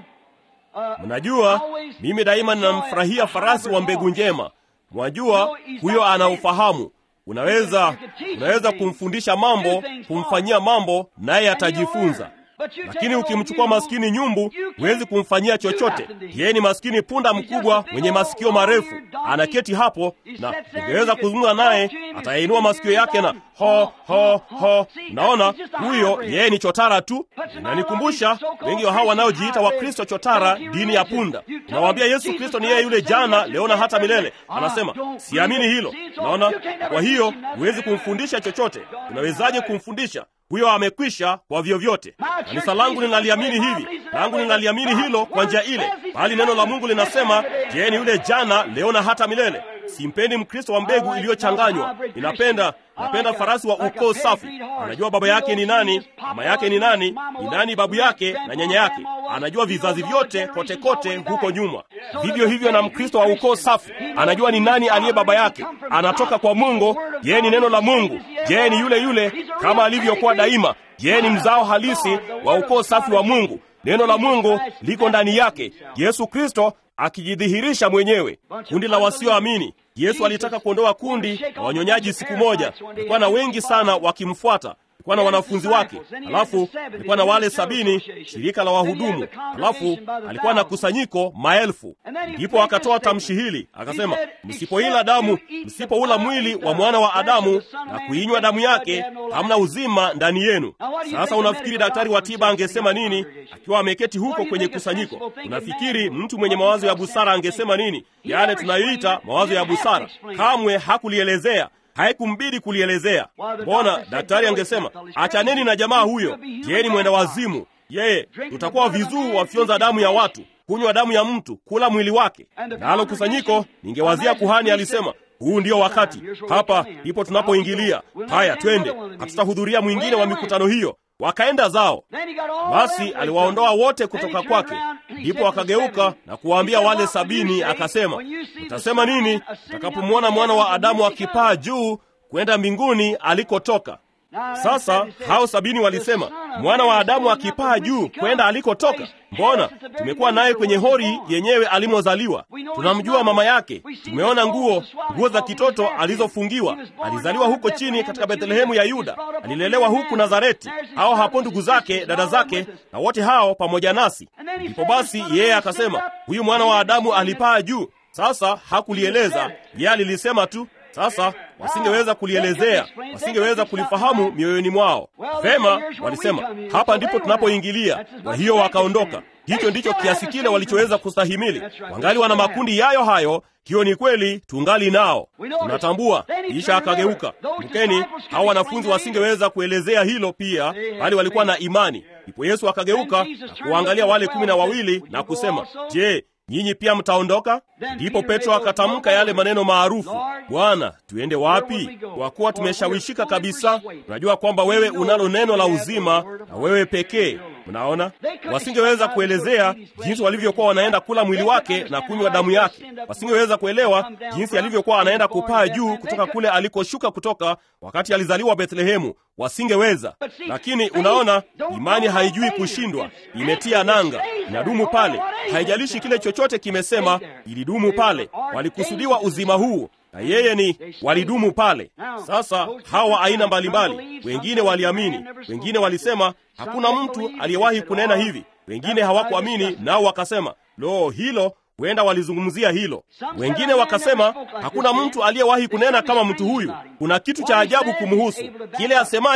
Mnajua, mimi daima ninamfurahia farasi wa mbegu njema. Mwajua, huyo ana ufahamu Unaweza unaweza kumfundisha mambo, kumfanyia mambo, naye atajifunza. Lakini ukimchukua maskini nyumbu, huwezi kumfanyia chochote. Yeye ni maskini punda mkubwa mwenye masikio marefu, anaketi hapo, na ungeweza kuzungumza naye, atayainua masikio yake na ho ho ho. Naona huyo yeye ni chotara tu. Inanikumbusha wengi wa hawa wanaojiita Wakristo chotara, dini ya punda. Unawaambia Yesu Kristo ni yeye yule jana, leo na hata milele. Anasema siamini hilo. Naona kwa hiyo huwezi kumfundisha chochote. Unawezaje kumfundisha? Huyo amekwisha kwa vyovyote. Kanisa langu linaliamini hivi, langu linaliamini hilo kwa njia ile, bali neno la Mungu linasema, je, ni yule jana, leo na hata milele. Simpendi Mkristo wa mbegu iliyochanganywa. Ninapenda napenda farasi wa ukoo safi. Anajua baba yake ni nani, mama yake ni nani, ni nani babu yake na nyanya yake. Anajua vizazi vyote kote kote huko nyuma. Vivyo hivyo na Mkristo wa ukoo safi, anajua ni nani aliye baba yake, anatoka kwa Mungu. Yeye ni neno la Mungu. Yeye ni yule yule kama alivyokuwa daima. Yeye ni mzao halisi wa ukoo safi wa Mungu. Neno la Mungu liko ndani yake, Yesu Kristo akijidhihirisha mwenyewe. Kundi la wasioamini, Yesu alitaka kuondoa kundi la wanyonyaji siku moja. Kulikuwa na wengi sana wakimfuata, kulikuwa na wanafunzi wake, alafu alikuwa na wale sabini, shirika la wahudumu, alafu alikuwa na kusanyiko maelfu. Ndipo akatoa tamshi hili akasema, msipoila damu, msipoula mwili wa mwana wa Adamu na kuinywa damu yake, hamna uzima ndani yenu. Sasa unafikiri daktari wa tiba angesema nini akiwa ameketi huko kwenye kusanyiko? Unafikiri mtu mwenye mawazo ya busara angesema nini? Yale tunayoita mawazo ya busara, kamwe hakulielezea haikumbidi kulielezea. Mbona daktari angesema achaneni na jamaa huyo, yeye ni mwenda wazimu, yeye tutakuwa vizuu wafyonza damu ya watu, kunywa damu ya mtu, kula mwili wake. Nalo kusanyiko, ningewazia kuhani alisema huu ndio wakati, hapa ndipo tunapoingilia. Haya, twende, hatutahudhuria mwingine wa mikutano hiyo. Wakaenda zao. Basi aliwaondoa wote kutoka kwake. Ndipo akageuka na kuwaambia wale sabini, akasema, mtasema nini mtakapomwona mwana wa Adamu akipaa juu kwenda mbinguni alikotoka? Sasa hao sabini walisema, mwana wa Adamu akipaa juu kwenda alikotoka? Mbona tumekuwa naye kwenye hori yenyewe alimozaliwa, tunamjua mama yake, tumeona nguo nguo za kitoto alizofungiwa. Alizaliwa huko chini katika Bethlehemu ya Yuda, alilelewa huku Nazareti. Hao hapo ndugu zake, dada zake, na wote hao pamoja nasi. Ndipo basi yeye akasema, huyu mwana wa Adamu alipaa juu. Sasa hakulieleza yeye, alilisema tu. Sasa wasingeweza kulielezea, wasingeweza kulifahamu mioyoni mwao. Vema, walisema hapa ndipo tunapoingilia. Kwa hiyo wakaondoka. Hicho ndicho kiasi kile walichoweza kustahimili. Wangali wana makundi yayo hayo. Hiyo ni kweli, tungali nao, tunatambua. Kisha akageuka. Mkeni, hao wanafunzi wasingeweza kuelezea hilo pia, bali walikuwa na imani. Ndipo Yesu akageuka na kuwaangalia wale kumi na wawili na kusema, je, nyinyi pia mtaondoka? Ndipo Petro akatamka yale maneno maarufu, Bwana, tuende wapi? Kwa kuwa tumeshawishika kabisa. Tunajua kwamba wewe unalo neno la uzima na wewe pekee. Mnaona, wasingeweza kuelezea jinsi walivyokuwa wanaenda kula mwili wake na kunywa damu yake. Wasingeweza kuelewa jinsi alivyokuwa anaenda kupaa juu kutoka kule alikoshuka kutoka wakati alizaliwa Bethlehemu. Wasingeweza. Lakini unaona, imani haijui kushindwa, imetia nanga, inadumu pale. Haijalishi kile chochote kimesema, ilidumu pale. Walikusudiwa uzima huu na yeye ni walidumu pale. Sasa hawa aina mbalimbali, wengine waliamini, wengine walisema hakuna mtu aliyewahi kunena hivi, wengine hawakuamini, nao wakasema lo, hilo huenda walizungumzia hilo. Wengine wakasema hakuna mtu aliyewahi kunena kama mtu huyu, kuna kitu cha ajabu kumhusu. Kile asemacho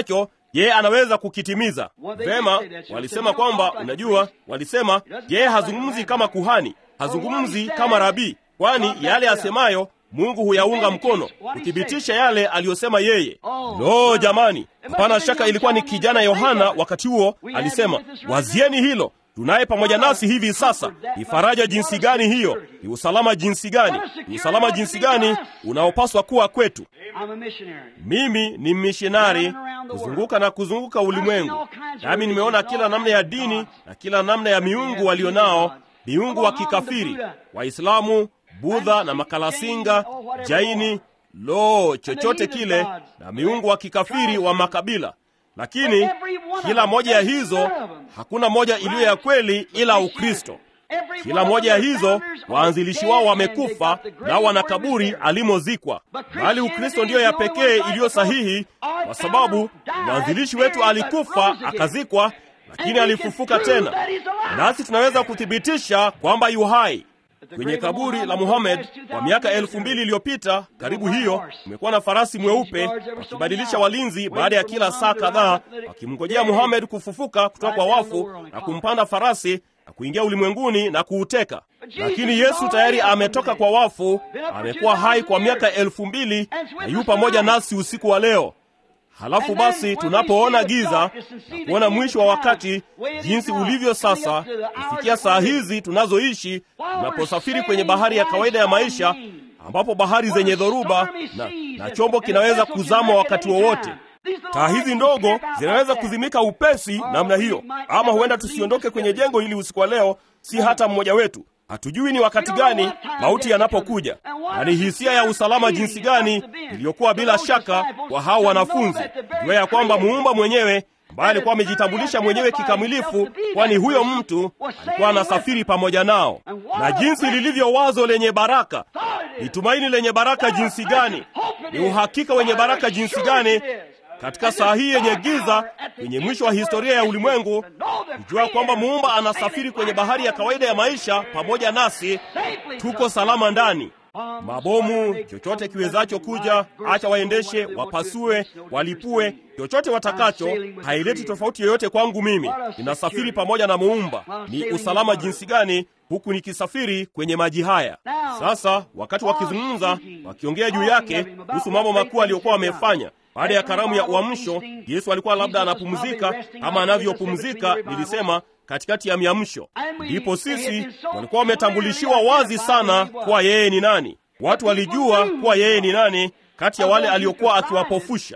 yeye anaweza kukitimiza vema. Walisema kwamba, unajua, walisema yeye hazungumzi kama kuhani, hazungumzi kama rabii, kwani yale asemayo Mungu huyaunga mkono kuthibitisha yale aliyosema yeye. Lo, jamani, hapana shaka ilikuwa ni kijana Yohana wakati huo alisema, wazieni hilo tunaye pamoja nasi hivi sasa. Ni faraja jinsi gani hiyo! Ni usalama jinsi gani! Ni usalama jinsi gani unaopaswa kuwa kwetu. Mimi ni mmishinari kuzunguka na kuzunguka ulimwengu, nami nimeona kila namna ya dini na kila namna ya miungu walio nao, miungu wa kikafiri, Waislamu, Budha na makalasinga, Jaini, lo, chochote kile, na miungu wa kikafiri wa makabila lakini kila moja ya hizo hakuna moja iliyo ya kweli ila Ukristo. Kila moja ya hizo waanzilishi wao wamekufa, nao wana kaburi alimozikwa, bali Ukristo ndiyo ya pekee iliyo sahihi, kwa sababu mwanzilishi wetu alikufa akazikwa, lakini alifufuka tena, nasi tunaweza kuthibitisha kwamba yu hai kwenye kaburi la Muhammad kwa miaka elfu mbili iliyopita. Karibu hiyo kumekuwa na farasi mweupe wakibadilisha walinzi baada ya kila saa kadhaa, wakimngojea Muhammad kufufuka kutoka kwa wafu na kumpanda farasi na kuingia ulimwenguni na kuuteka. Lakini Yesu tayari ametoka kwa wafu, amekuwa hai kwa miaka elfu mbili na yu pamoja nasi usiku wa leo. Halafu basi tunapoona giza na kuona mwisho wa wakati jinsi ulivyo sasa, kufikia saa hizi tunazoishi, tunaposafiri kwenye bahari ya kawaida ya maisha, ambapo bahari zenye dhoruba na, na chombo kinaweza kuzama wakati wowote. Taa hizi ndogo zinaweza kuzimika upesi namna hiyo, ama huenda tusiondoke kwenye jengo hili usiku wa leo, si hata mmoja wetu. Hatujui ni wakati gani mauti yanapokuja, na ni hisia ya usalama jinsi gani iliyokuwa bila shaka kwa hao wanafunzi, jua ya kwamba muumba mwenyewe ambaye alikuwa amejitambulisha mwenyewe kikamilifu, kwani huyo mtu alikuwa anasafiri pamoja nao. Na jinsi lilivyo wazo lenye baraka, ni tumaini lenye baraka jinsi gani, ni uhakika wenye baraka jinsi gani katika saa hii yenye giza, kwenye mwisho wa historia ya ulimwengu, kujua kwamba muumba anasafiri kwenye bahari ya kawaida ya maisha pamoja nasi, tuko salama ndani. Mabomu, chochote kiwezacho kuja, acha waendeshe, wapasue, walipue, chochote watakacho, haileti tofauti yoyote kwangu. Mimi ninasafiri pamoja na muumba. Ni usalama jinsi gani huku nikisafiri kwenye maji haya. Sasa wakati wakizungumza, wakiongea juu yake kuhusu mambo makuu aliyokuwa wamefanya baada ya karamu ya uamsho, Yesu alikuwa labda anapumzika kama anavyopumzika, nilisema katikati ya miamsho. Ndipo sisi walikuwa wametambulishiwa wazi sana kuwa yeye ni nani. Watu walijua kuwa yeye ni nani kati ya wale aliokuwa akiwapofusha,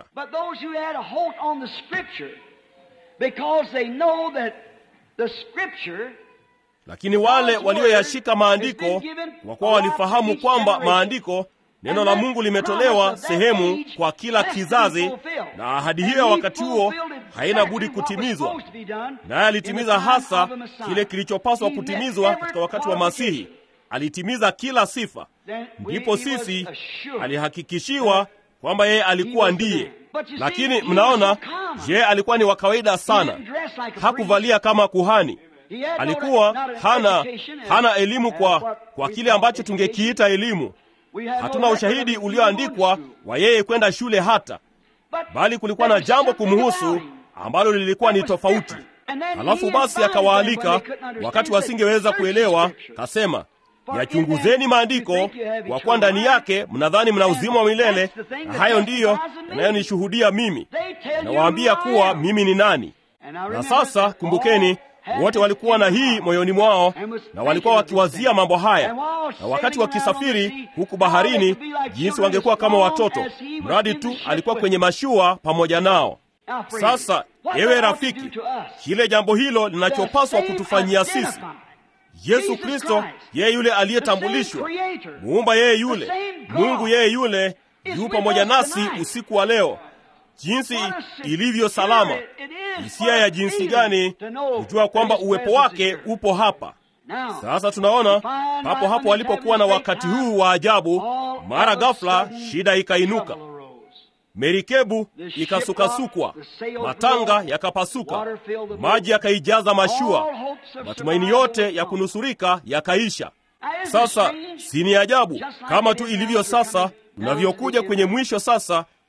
lakini wale walioyashika maandiko, kwa kuwa walifahamu kwamba maandiko neno la Mungu limetolewa sehemu kwa kila kizazi, na ahadi hiyo ya wakati huo haina budi kutimizwa, naye alitimiza hasa kile kilichopaswa kutimizwa katika wakati wa Masihi. Alitimiza kila sifa. Ndipo sisi alihakikishiwa kwamba yeye alikuwa ndiye. Lakini mnaona, yeye alikuwa ni wa kawaida sana, hakuvalia kama kuhani alikuwa hana hana elimu kwa, kwa kile ambacho tungekiita elimu. Hatuna ushahidi ulioandikwa wa yeye kwenda shule hata, bali kulikuwa na jambo kumhusu ambalo lilikuwa ni tofauti. Halafu basi akawaalika wakati wasingeweza kuelewa, kasema yachunguzeni maandiko, kwa kuwa ndani yake mnadhani mna uzima wa milele, na hayo ndiyo yanayonishuhudia mimi. Nawaambia kuwa mimi ni nani. Na sasa kumbukeni, wote walikuwa na hii moyoni mwao, na walikuwa wakiwazia mambo haya, na wakati wakisafiri huku baharini, jinsi wangekuwa kama watoto, mradi tu alikuwa kwenye mashua pamoja nao. Sasa ewe rafiki, kile jambo hilo linachopaswa kutufanyia sisi Yesu Kristo, yeye yule aliyetambulishwa, muumba yeye yule, Mungu yeye yule, yu pamoja nasi usiku wa leo. Jinsi ilivyo salama, hisia ya jinsi gani kujua kwamba uwepo wake upo hapa. Sasa tunaona papo hapo walipokuwa na wakati huu wa ajabu, mara ghafla shida ikainuka. Merikebu ikasukasukwa, matanga yakapasuka, maji yakaijaza mashua, matumaini yote ya kunusurika yakaisha. Sasa si ni ajabu kama tu ilivyo sasa, tunavyokuja kwenye mwisho sasa,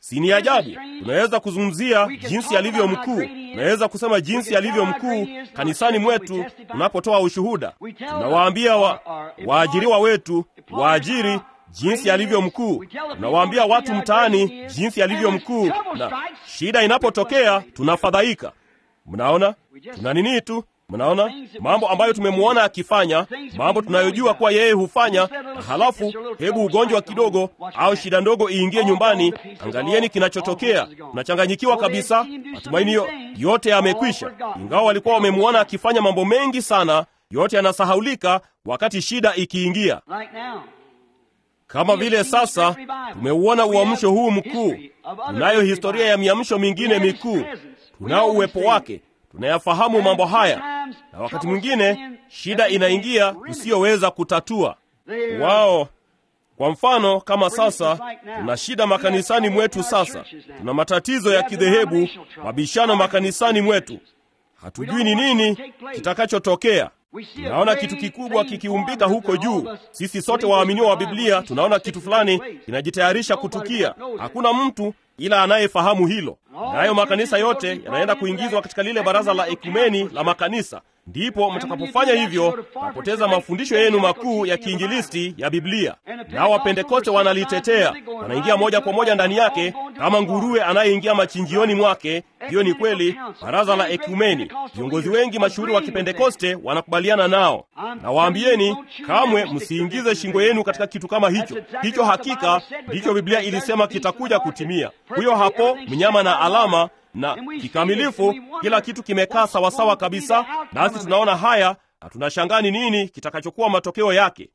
Si ni ajabu? Tunaweza kuzungumzia jinsi alivyo mkuu, tunaweza kusema jinsi alivyo mkuu kanisani mwetu tunapotoa ushuhuda. Tunawaambia wa, waajiriwa wetu waajiri jinsi alivyo mkuu. Tunawaambia watu mtaani jinsi alivyo mkuu, na shida inapotokea tunafadhaika. Mnaona, tuna nini tu Mnaona mambo ambayo tumemwona akifanya, mambo tunayojua kuwa yeye hufanya, na halafu hebu ugonjwa kidogo au shida ndogo iingie nyumbani, angalieni kinachotokea. Tunachanganyikiwa kabisa, matumaini yote yamekwisha. Ingawa walikuwa wamemwona akifanya mambo mengi sana, yote yanasahaulika wakati shida ikiingia. Kama vile sasa tumeuona uamsho huu mkuu, tunayo historia ya miamsho mingine mikuu, tunao uwepo wake tunayafahamu mambo haya, na wakati mwingine shida inaingia tusiyoweza kutatua. Wao kwa mfano, kama sasa tuna shida makanisani mwetu, sasa tuna matatizo ya kidhehebu, mabishano makanisani mwetu, hatujui ni nini kitakachotokea. Tunaona kitu kikubwa kikiumbika huko juu. Sisi sote waaminiwa wa Biblia tunaona kitu fulani kinajitayarisha kutukia. Hakuna mtu ila anayefahamu hilo. Nayo makanisa yote yanaenda kuingizwa katika lile baraza la ekumeni la makanisa. Ndipo mtakapofanya hivyo, napoteza mafundisho yenu makuu ya kiinjilisti ya Biblia. Nao Wapentekoste wanalitetea, wanaingia moja kwa moja ndani yake kama nguruwe anayeingia machinjioni mwake. Hiyo ni kweli, baraza la ekumeni. Viongozi wengi mashuhuri wa Kipentekoste wanakubaliana nao. Na waambieni, kamwe msiingize shingo yenu katika kitu kama hicho. Hicho hakika ndicho Biblia ilisema kitakuja kutimia. Huyo hapo mnyama na alama na kikamilifu, kila kitu kimekaa sawasawa kabisa, nasi tunaona haya na tunashangaa ni nini kitakachokuwa matokeo yake.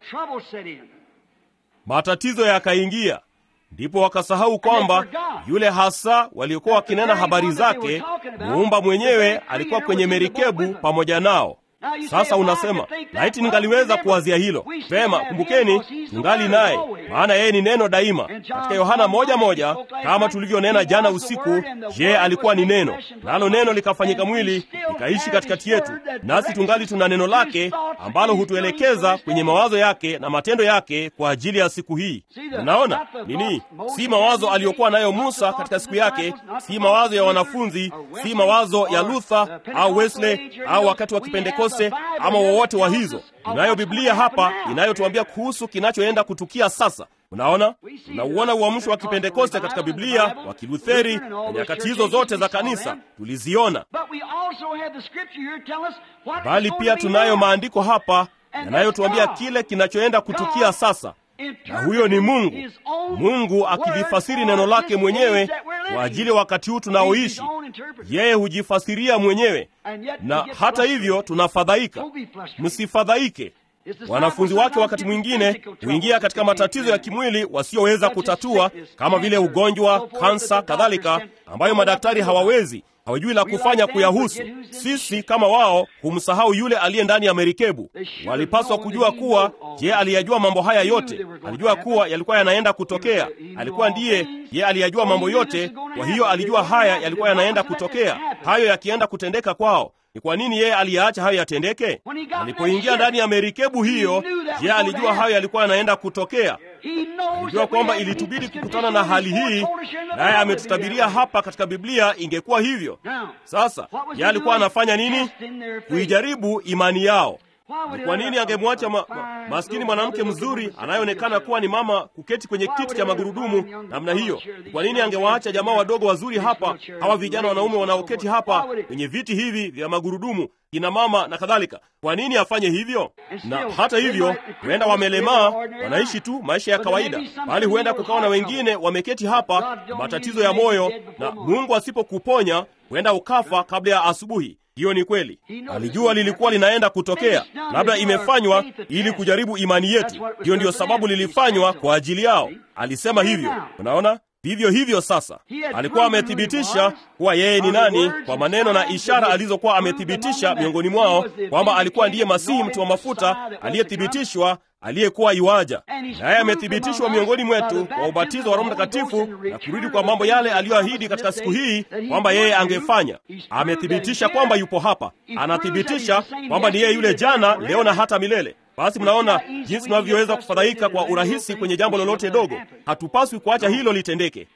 Matatizo yakaingia, ndipo wakasahau kwamba yule hasa waliokuwa wakinena habari zake, muumba mwenyewe alikuwa kwenye merikebu pamoja nao. Sasa unasema laiti ningaliweza kuwazia hilo vema. Kumbukeni, tungali naye, maana yeye ni neno daima. Katika Yohana moja moja, kama tulivyonena jana usiku, je, alikuwa ni neno, nalo neno likafanyika mwili likaishi katikati yetu, nasi tungali tuna neno lake ambalo hutuelekeza kwenye mawazo yake na matendo yake kwa ajili ya siku hii. Unaona nini? Si mawazo aliyokuwa nayo Musa katika siku yake, si mawazo ya wanafunzi, si mawazo ya Luther au Wesley au wakati wa Kipentekoste ama wowote wa hizo. Tunayo Biblia hapa inayotuambia kuhusu kinachoenda kutukia sasa. Unaona, tunauona uamsho wa Kipentekoste katika Biblia, wa Kilutheri na nyakati hizo zote za kanisa tuliziona, bali pia tunayo maandiko hapa yanayotuambia kile kinachoenda kutukia sasa na huyo ni Mungu. Mungu akilifasiri neno lake mwenyewe kwa ajili ya wakati huu tunaoishi. Yeye hujifasiria mwenyewe, na hata hivyo tunafadhaika. Msifadhaike. Wanafunzi wake wakati mwingine huingia katika matatizo ya kimwili wasiyoweza kutatua, kama vile ugonjwa, kansa, kadhalika, ambayo madaktari hawawezi hawajui la kufanya kuyahusu. Sisi kama wao humsahau yule aliye ndani ya merikebu. Walipaswa kujua kuwa, je, aliyajua mambo haya yote? Alijua kuwa yalikuwa yanaenda kutokea. Alikuwa ndiye ye aliyajua mambo yote, kwa hiyo alijua haya yalikuwa yanaenda kutokea. Hayo yakienda kutendeka kwao, ni kwa nini yeye aliyaacha hayo yatendeke? Alipoingia ndani ya merikebu hiyo, je, alijua hayo yalikuwa yanaenda kutokea? Alijua kwamba ilitubidi kukutana na hali hii, naye ametutabiria hapa katika Biblia ingekuwa hivyo. Sasa yeye alikuwa anafanya nini? Kuijaribu imani yao. Ni kwa nini angemwacha ma, ma, maskini mwanamke mzuri anayeonekana kuwa ni mama kuketi kwenye kiti cha magurudumu namna hiyo? Ni kwa nini angewaacha jamaa wadogo wazuri hapa, hawa vijana wanaume wanaoketi hapa kwenye viti hivi vya magurudumu, kina mama na kadhalika? Kwa nini afanye hivyo? Na hata hivyo, huenda wamelemaa, wanaishi tu maisha ya kawaida, bali huenda kukawa na wengine wameketi hapa matatizo ya moyo, na Mungu asipokuponya huenda ukafa kabla ya asubuhi. Hiyo ni kweli. Alijua lilikuwa linaenda kutokea, labda imefanywa ili kujaribu imani yetu. Hiyo ndiyo sababu lilifanywa kwa ajili yao. Alisema hivyo. Unaona, vivyo hivyo sasa, alikuwa amethibitisha kuwa yeye ni nani kwa maneno na ishara alizokuwa amethibitisha miongoni mwao kwamba alikuwa ndiye Masihi, mtu wa mafuta aliyethibitishwa aliyekuwa iwaja, naye amethibitishwa miongoni mwetu kwa ubatizo wa Roho Mtakatifu na kurudi kwa mambo yale aliyoahidi katika siku hii kwamba yeye angefanya. Amethibitisha kwamba yupo hapa, anathibitisha kwamba ni yeye yule jana, leo na hata milele. Basi mnaona jinsi tunavyoweza kufadhaika kwa urahisi kwenye jambo lolote dogo. Hatupaswi kuacha hilo litendeke.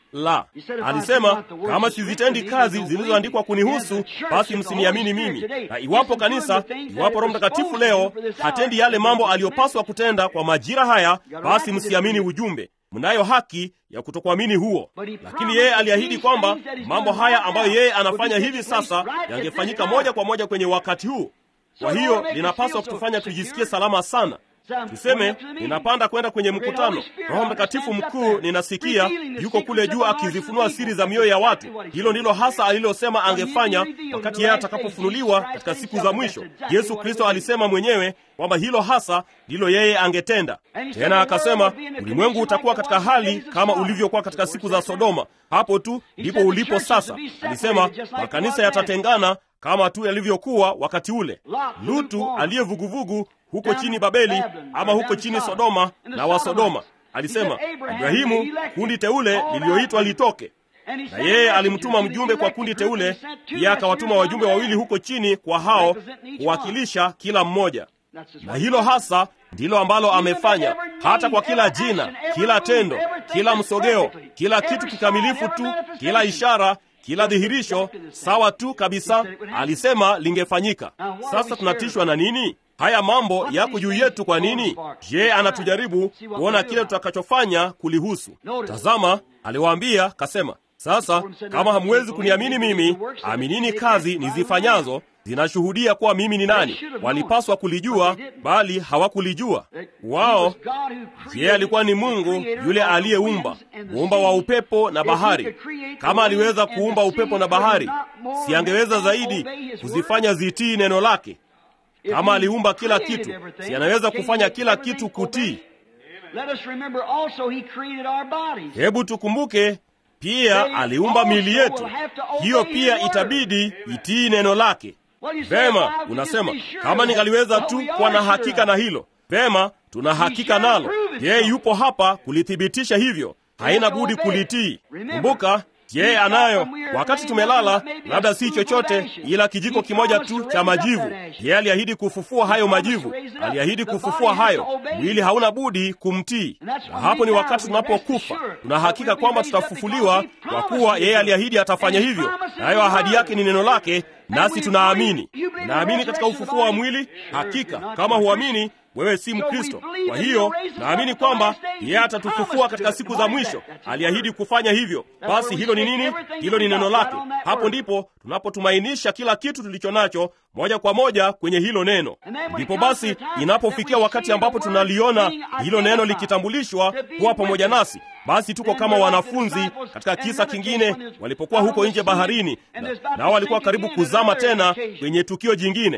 La, alisema kama sizitendi kazi zilizoandikwa kunihusu, basi msiniamini mimi. Na iwapo kanisa, iwapo Roho Mtakatifu leo hatendi yale mambo aliyopaswa kutenda kwa majira haya, basi msiamini ujumbe. Mnayo haki ya kutokuamini huo, lakini yeye aliahidi kwamba mambo haya ambayo yeye anafanya hivi sasa yangefanyika moja kwa moja kwenye wakati huu. Kwa hiyo linapaswa kutufanya tujisikie salama sana. Tuseme ninapanda kwenda kwenye mkutano, Roho Mtakatifu mkuu ninasikia yuko kule juu akizifunua siri za mioyo ya watu. Hilo ndilo hasa alilosema angefanya wakati yeye atakapofunuliwa katika siku za mwisho. Yesu Kristo alisema mwenyewe kwamba hilo hasa ndilo yeye angetenda. Tena akasema ulimwengu utakuwa katika hali kama ulivyokuwa katika siku za Sodoma. Hapo tu ndipo ulipo sasa. Alisema makanisa yatatengana kama tu yalivyokuwa wakati ule. Lutu aliye vuguvugu huko chini Babeli ama huko chini Sodoma na wa Sodoma. Alisema Ibrahimu, kundi teule liliyoitwa litoke, na yeye alimtuma mjumbe kwa kundi teule, pia akawatuma wajumbe wawili huko chini kwa hao kuwakilisha kila mmoja. Na hilo hasa ndilo ambalo amefanya, hata kwa kila jina, kila tendo, kila msogeo, kila kitu kikamilifu tu, kila ishara kila dhihirisho sawa tu kabisa, alisema lingefanyika. Sasa tunatishwa na nini? Haya mambo yako juu yetu. Kwa nini? Je, anatujaribu kuona kile tutakachofanya kulihusu. Tazama, aliwaambia kasema, sasa kama hamwezi kuniamini mimi, aminini kazi nizifanyazo zinashuhudia kuwa mimi ni nani. Walipaswa kulijua, bali hawakulijua wao. Yeye alikuwa ni Mungu yule aliyeumba, muumba wa upepo na bahari. Kama aliweza kuumba upepo na bahari, si angeweza zaidi kuzifanya zitii neno lake? Kama aliumba kila kitu, si anaweza kufanya kila kitu kutii? Hebu tukumbuke pia aliumba miili yetu, hiyo pia itabidi itii neno lake. Vema, unasema kama ningaliweza tu kuwa na hakika na hilo. Vema, tuna hakika nalo. Yeye yupo hapa kulithibitisha hivyo, haina budi kulitii. Kumbuka yeye anayo. Wakati tumelala, labda si chochote ila kijiko kimoja tu cha majivu. Yeye aliahidi kufufua hayo majivu, aliahidi kufufua hayo. Mwili hauna budi kumtii, na hapo ni wakati tunapokufa, tuna hakika kwamba tutafufuliwa, kwa kuwa yeye aliahidi atafanya hivyo, nayo ahadi yake ni neno lake, nasi tunaamini. Naamini katika ufufuo wa mwili. Hakika kama huamini wewe si Mkristo. Kwa hiyo naamini kwamba yeye atatufufua katika siku za mwisho. Aliahidi kufanya hivyo. Basi hilo ni nini? Hilo ni neno lake. Hapo ndipo tunapotumainisha kila kitu tulicho nacho moja kwa moja kwenye hilo neno. Ndipo basi inapofikia wakati ambapo tunaliona hilo neno likitambulishwa kuwa pamoja nasi, basi tuko kama wanafunzi katika kisa kingine walipokuwa huko nje baharini, nao na walikuwa karibu kuzama tena kwenye tukio jingine.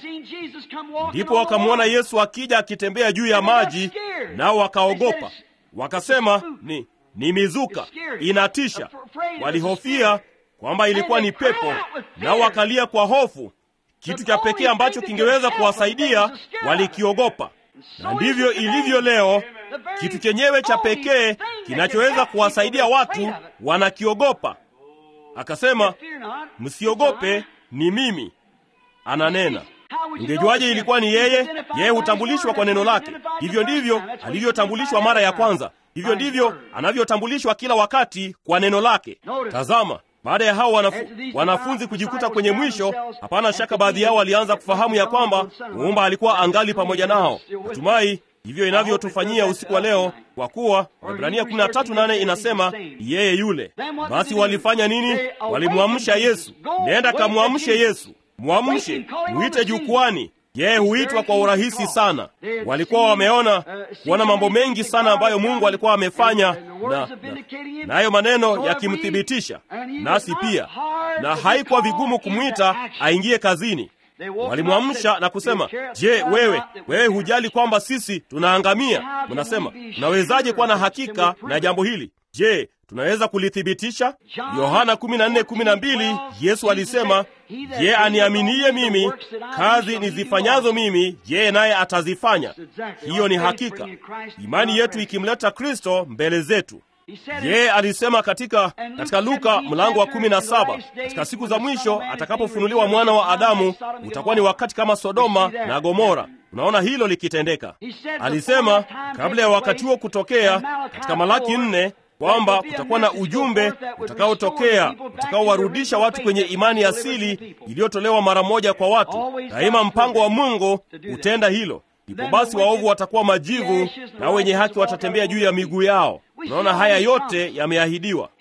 Ndipo wakamwona Yesu akija akitembea juu ya maji, nao wakaogopa, wakasema ni ni mizuka, inatisha. Walihofia kwamba ilikuwa ni pepo, nao wakalia kwa hofu. Kitu cha pekee ambacho kingeweza kuwasaidia walikiogopa. Na ndivyo ilivyo leo. Kitu chenyewe cha pekee kinachoweza kuwasaidia watu wanakiogopa. Akasema, msiogope, ni mimi. Ananena. Ungejuaje ilikuwa ni yeye? Yeye hutambulishwa kwa neno lake. Hivyo ndivyo alivyotambulishwa mara ya kwanza, hivyo ndivyo anavyotambulishwa kila wakati kwa neno lake. Tazama, baada ya hao wanafu, wanafunzi kujikuta kwenye mwisho, hapana shaka baadhi yao walianza kufahamu ya kwamba muumba alikuwa angali pamoja nao. Natumai hivyo inavyotufanyia usiku wa leo, kwa kuwa Waebrania 13:8 inasema yeye yule. Basi walifanya nini? Walimwamsha Yesu. Nenda kamwamshe Yesu, mwamshe, mwite jukwani. Yeye huitwa kwa urahisi sana. Walikuwa wameona kuona mambo mengi sana ambayo Mungu alikuwa amefanya, na nayo maneno yakimthibitisha, nasi pia, na haikuwa vigumu kumwita aingie kazini. Walimwamsha na kusema, je, wewe wewe hujali kwamba sisi tunaangamia? Mnasema, tunawezaje kuwa na hakika na jambo hili? Je, tunaweza kulithibitisha? Yohana 14:12 Yesu alisema, je, aniaminiye mimi, kazi nizifanyazo mimi, yeye naye atazifanya. Hiyo ni hakika, imani yetu ikimleta Kristo mbele zetu. Yeye alisema katika, katika Luka mlango wa kumi na saba katika siku za mwisho atakapofunuliwa mwana wa Adamu utakuwa ni wakati kama Sodoma na Gomora. Unaona hilo likitendeka. Alisema kabla ya wakati huo kutokea, katika Malaki nne, kwamba kutakuwa na ujumbe utakaotokea utakaowarudisha watu kwenye imani asili iliyotolewa mara moja kwa watu. Daima mpango wa Mungu hutenda hilo. Ndipo basi waovu watakuwa majivu na wenye haki watatembea juu ya miguu yao. Unaona, haya yote yameahidiwa.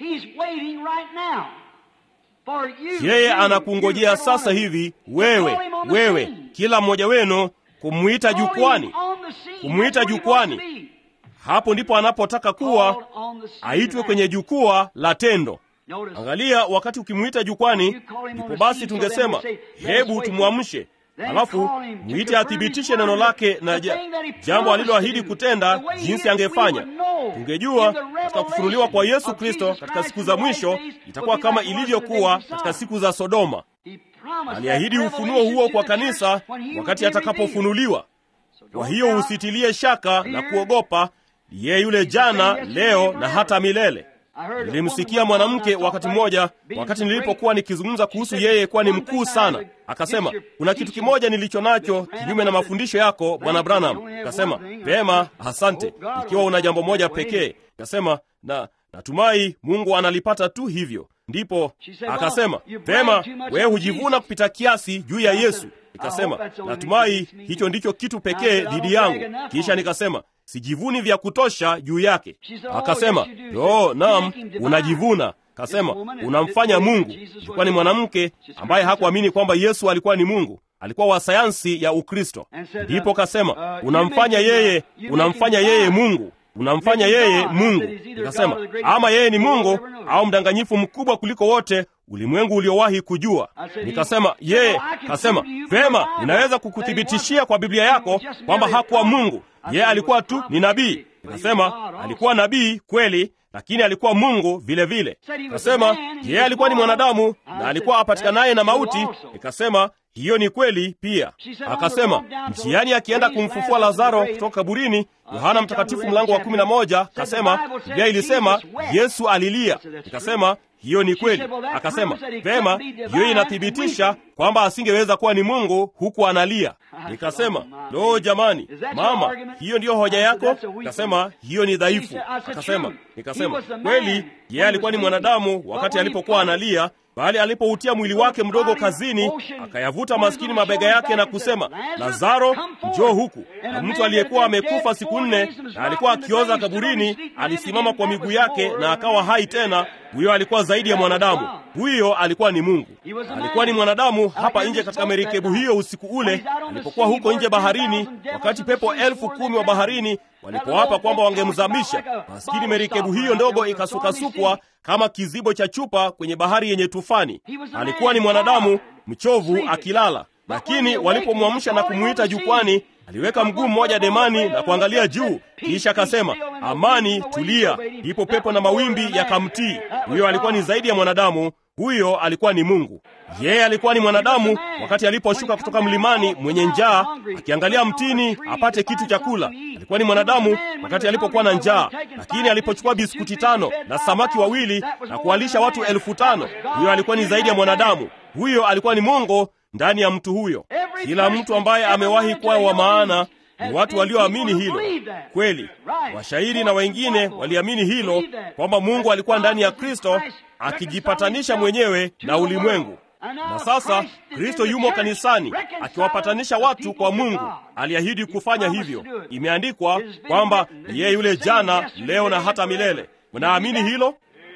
Yeye anakungojea sasa hivi, wewe wewe, kila mmoja wenu kumwita jukwani, kumwita jukwani. Hapo ndipo anapotaka kuwa aitwe kwenye jukwaa la tendo. Angalia, wakati ukimwita jukwani, ndipo basi tungesema hebu tumwamshe, alafu mwite athibitishe neno lake na ja, jambo aliloahidi kutenda, jinsi angefanya. Tungejua katika kufunuliwa kwa Yesu Kristo katika siku za mwisho itakuwa kama ilivyokuwa katika siku za Sodoma. Aliahidi ufunuo huo kwa kanisa wakati atakapofunuliwa. Kwa hiyo usitilie shaka na kuogopa, yeye yule jana, leo na hata milele. Nilimsikia mwanamke wakati mmoja, wakati nilipokuwa nikizungumza kuhusu yeye kuwa ni mkuu sana, akasema kuna kitu kimoja nilicho nacho kinyume na mafundisho yako Bwana Branham. Akasema vema, asante, ikiwa una jambo moja pekee. Akasema na natumai Mungu analipata tu hivyo. Ndipo akasema vema, wewe hujivuna kupita kiasi juu ya Yesu. Nikasema natumai hicho ndicho kitu pekee dhidi yangu. Kisha nikasema sijivuni vya kutosha juu yake. Akasema yo, naam, unajivuna. Kasema unamfanya Mungu. Ilikuwa ni mwanamke ambaye hakuamini kwamba Yesu alikuwa ni Mungu, alikuwa wa sayansi ya Ukristo. Ndipo kasema unamfanya yeye, unamfanya yeye Mungu unamfanya yeye Mungu. Nikasema ama yeye ni Mungu au mdanganyifu mkubwa kuliko wote ulimwengu uliowahi kujua. Nikasema yeye, kasema vema, ninaweza kukuthibitishia kwa Biblia yako kwamba hakuwa Mungu, yeye alikuwa tu ni nabii. Nikasema alikuwa nabii kweli, lakini alikuwa Mungu vile vile. Kasema yeye alikuwa ni mwanadamu na alikuwa apatikanaye na mauti. Nikasema hiyo ni kweli pia. Akasema njiani akienda kumfufua Lazaro kutoka kaburini, Yohana Mtakatifu mlango wa kumi na moja kasema Biblia ilisema Yesu alilia. Nikasema hiyo ni kweli. Akasema vema, hiyo inathibitisha kwamba asingeweza kuwa ni Mungu huku analia. Nikasema lo, jamani, mama, hiyo ndiyo hoja yako? Akasema hiyo ni dhaifu. Akasema nikasema kweli, yeye alikuwa ni mwanadamu wakati alipokuwa analia bali alipoutia mwili wake mdogo kazini, akayavuta maskini mabega yake na kusema, Lazaro, njoo huku. Na mtu aliyekuwa amekufa siku nne na alikuwa akioza kaburini alisimama kwa miguu yake na akawa hai tena. Huyo alikuwa zaidi ya mwanadamu, huyo alikuwa ni Mungu. Alikuwa ni mwanadamu hapa nje katika merikebu hiyo usiku ule, alipokuwa huko nje baharini, wakati pepo elfu kumi wa baharini walipowapa kwamba wangemzamisha maskini. Merikebu hiyo ndogo ikasukasukwa kama kizibo cha chupa kwenye bahari yenye tufani. Alikuwa ni mwanadamu mchovu akilala, lakini walipomwamsha na kumwita jukwani, aliweka mguu mmoja demani na kuangalia juu, kisha akasema, amani, tulia. Ndipo pepo na mawimbi yakamtii. Huyo alikuwa ni zaidi ya mwanadamu, huyo alikuwa ni Mungu. Yeye alikuwa ni mwanadamu wakati aliposhuka kutoka mlimani mwenye njaa, akiangalia mtini apate kitu cha kula. Alikuwa ni mwanadamu wakati alipokuwa na njaa, lakini alipochukua biskuti tano na samaki wawili na kuwalisha watu elfu tano huyo alikuwa ni zaidi ya mwanadamu. Huyo alikuwa ni Mungu ndani ya mtu huyo. Kila mtu ambaye amewahi kuwa wa maana ni watu walioamini hilo kweli. Washairi na wengine waliamini hilo kwamba Mungu alikuwa ndani ya Kristo akijipatanisha mwenyewe na ulimwengu. Na sasa Kristo yumo kanisani akiwapatanisha watu kwa Mungu. Aliahidi kufanya hivyo. Imeandikwa kwamba yeye yule jana, leo na hata milele. Unaamini hilo?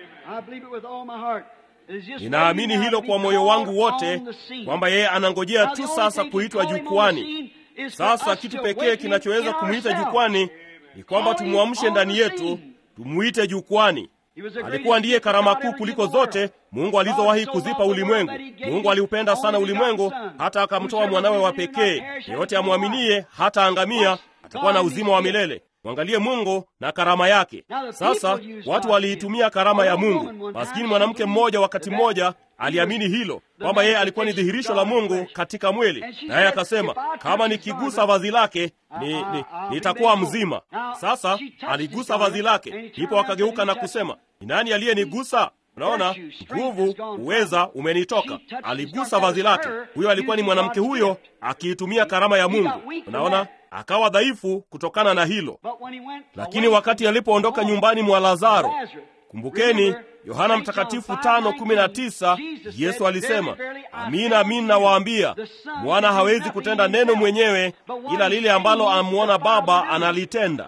Ninaamini hilo kwa moyo wangu wote kwamba yeye anangojea tu sasa kuitwa jukwani. Sasa kitu pekee kinachoweza kumwita jukwani ni kwamba tumwamshe ndani yetu, tumwite jukwani. Alikuwa ndiye karama kuu kuliko zote Mungu alizowahi kuzipa ulimwengu. Mungu aliupenda sana ulimwengu hata akamtoa mwanawe wa pekee. Yeyote amwaminie hata angamia, atakuwa na uzima wa milele. Mwangalie Mungu na karama yake. Sasa watu waliitumia karama ya Mungu. Maskini mwanamke mmoja wakati mmoja aliamini hilo kwamba yeye alikuwa ni dhihirisho la Mungu katika mwili, naye akasema kama nikigusa vazi lake ni, ni, nitakuwa mzima. Sasa aligusa vazi lake, ndipo akageuka na kusema ni nani aliyenigusa? Unaona, nguvu, uweza umenitoka. Aligusa vazi lake. Huyo alikuwa ni mwanamke huyo akiitumia karama ya Mungu. Unaona, akawa dhaifu kutokana na hilo. Lakini wakati alipoondoka nyumbani mwa Lazaro, Kumbukeni Yohana Mtakatifu tano kumi na tisa Yesu alisema, amina amina nawaambia, mwana hawezi kutenda neno mwenyewe, ila lile ambalo amwona Baba analitenda.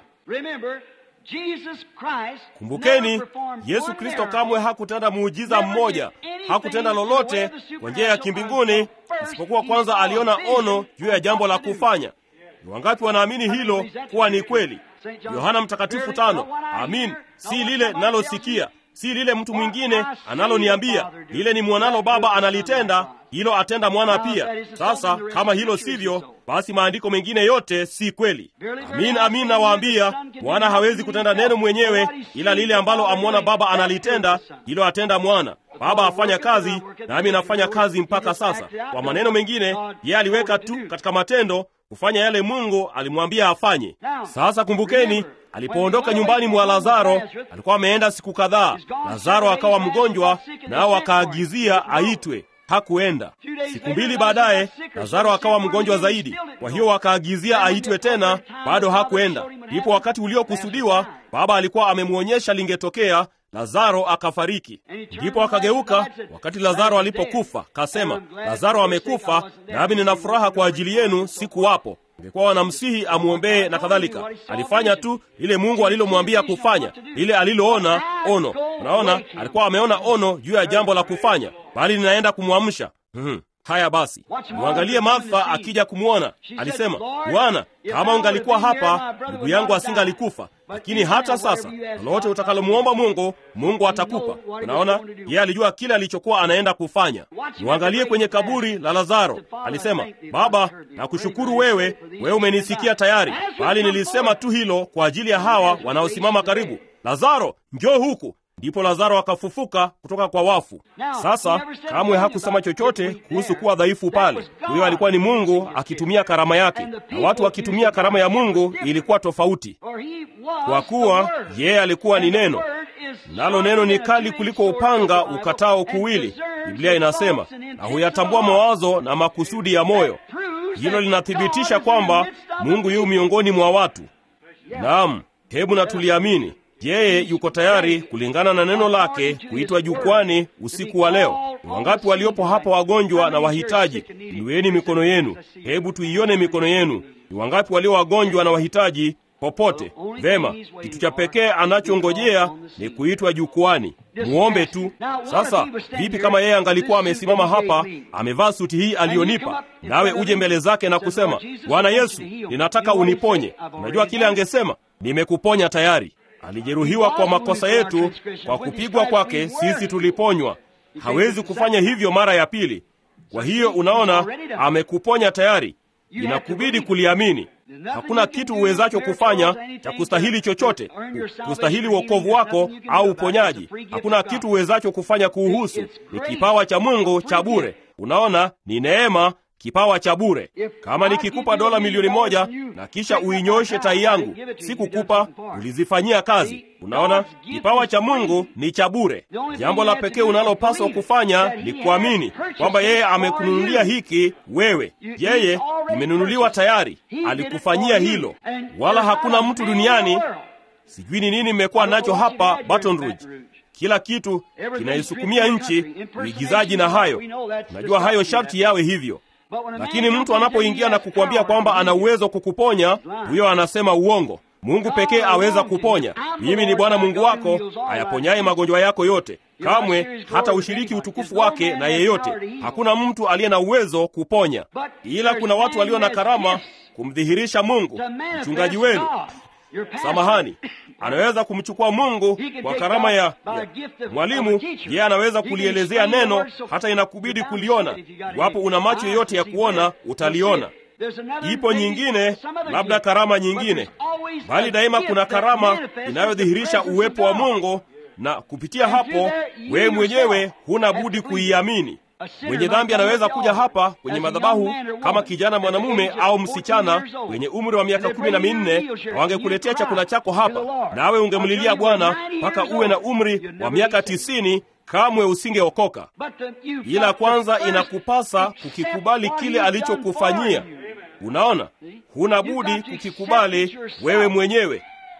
Kumbukeni, Yesu Kristo kamwe hakutenda muujiza mmoja, hakutenda lolote kwa njia ya kimbinguni, isipokuwa kwanza aliona ono juu ya jambo la kufanya. Ni wangapi wanaamini hilo kuwa ni kweli? Yohana Mtakatifu tano. Amin, si lile nalosikia, si lile mtu mwingine analoniambia, lile ni mwanalo Baba analitenda, hilo atenda mwana pia. Sasa kama hilo sivyo, basi maandiko mengine yote si kweli. Amin, amin nawaambia, mwana hawezi kutenda neno mwenyewe, ila lile ambalo amwona Baba analitenda, hilo atenda mwana. Baba afanya kazi, nami nafanya kazi mpaka sasa. Kwa maneno mengine, yeye aliweka tu katika matendo kufanya yale Mungu alimwambia afanye. Sasa kumbukeni, alipoondoka nyumbani mwa Lazaro, alikuwa ameenda siku kadhaa. Lazaro akawa mgonjwa, nao akaagizia aitwe. Hakuenda. Siku mbili baadaye, Lazaro akawa mgonjwa zaidi, kwa hiyo wakaagizia aitwe tena, bado hakuenda. Ndipo wakati uliokusudiwa Baba alikuwa amemwonyesha lingetokea, Lazaro akafariki. Ndipo akageuka wakati Lazaro alipokufa, kasema, Lazaro amekufa, nami nina furaha kwa ajili yenu, sikuwapo. Ingekuwa wanamsihi amwombee na kadhalika. Alifanya tu lile Mungu alilomwambia kufanya, lile aliloona ono. Unaona, alikuwa ameona ono juu ya jambo la kufanya, bali ninaenda kumwamsha. Hmm. Haya basi, mwangalie Martha akija kumwona. Alisema, Bwana, kama ungalikuwa hapa, ndugu yangu asingalikufa. Lakini hata sasa, lolote utakalomwomba Mungu, Mungu atakupa. Unaona, yeye alijua kile alichokuwa anaenda kufanya. Mwangalie kwenye kaburi la Lazaro. Alisema, Baba, nakushukuru wewe, wewe umenisikia tayari, bali nilisema tu hilo kwa ajili ya hawa wanaosimama karibu. Lazaro, njoo huku. Ndipo Lazaro akafufuka kutoka kwa wafu. Sasa kamwe hakusema chochote kuhusu kuwa dhaifu pale. Huyo alikuwa ni Mungu akitumia karama yake, na watu wakitumia karama ya Mungu ilikuwa tofauti, kwa kuwa yeye alikuwa ni Neno, nalo neno ni kali kuliko upanga ukatao kuwili, Biblia inasema, na huyatambua mawazo na makusudi ya moyo. Hilo linathibitisha kwamba Mungu yu miongoni mwa watu. Naam, hebu na tuliamini yeye yuko tayari kulingana na neno lake kuitwa jukwani usiku wa leo. Ni wangapi waliopo hapa wagonjwa na wahitaji? Inueni mikono yenu, hebu tuione mikono yenu. Ni wangapi walio wagonjwa na wahitaji popote? Vema, kitu cha pekee anachongojea ni kuitwa jukwani. Muombe tu. Sasa vipi kama yeye angalikuwa amesimama hapa, amevaa suti hii aliyonipa, nawe uje mbele zake na kusema, Bwana Yesu, ninataka uniponye? Unajua kile angesema? Nimekuponya tayari. Alijeruhiwa kwa makosa yetu, kwa kupigwa kwake sisi tuliponywa. Hawezi kufanya hivyo mara ya pili. Kwa hiyo unaona, amekuponya tayari. Inakubidi kuliamini. Hakuna kitu uwezacho kufanya cha kustahili chochote, kustahili wokovu wako au uponyaji. Hakuna kitu uwezacho kufanya kuuhusu. Ni kipawa cha Mungu cha bure. Unaona, ni neema kipawa cha bure. Kama nikikupa dola milioni moja na kisha uinyoshe tai yangu, sikukupa, ulizifanyia kazi. Unaona, kipawa cha Mungu ni cha bure. Jambo la pekee unalopaswa kufanya ni kuamini kwamba yeye amekununulia hiki wewe. Yeye imenunuliwa tayari, alikufanyia hilo, wala hakuna mtu duniani. Sijui ni nini mmekuwa nacho hapa Baton Rouge kila kitu kinaisukumia nchi, uigizaji na hayo. Najua hayo sharti yawe hivyo lakini mtu anapoingia na kukwambia kwamba ana uwezo kukuponya, huyo anasema uongo. Mungu pekee aweza kuponya. Mimi ni Bwana Mungu wako ayaponyaye magonjwa yako yote. Kamwe hata ushiriki utukufu wake na yeyote. Hakuna mtu aliye na uwezo kuponya, ila kuna watu walio na karama kumdhihirisha Mungu. Mchungaji wenu, samahani, anaweza kumchukua Mungu kwa karama ya, ya mwalimu. Yeye anaweza kulielezea neno hata inakubidi kuliona. Iwapo una macho yote ya kuona, utaliona. Ipo nyingine, labda karama nyingine, bali daima kuna karama inayodhihirisha uwepo wa Mungu, na kupitia hapo wewe mwenyewe huna budi kuiamini. Mwenye dhambi anaweza kuja hapa kwenye madhabahu kama kijana mwanamume au msichana wenye umri wa miaka kumi na minne na wangekuletea chakula chako hapa, nawe ungemlilia Bwana mpaka uwe na umri wa miaka tisini, kamwe usingeokoka. Ila kwanza inakupasa kukikubali kile alichokufanyia. Unaona, huna budi kukikubali wewe mwenyewe.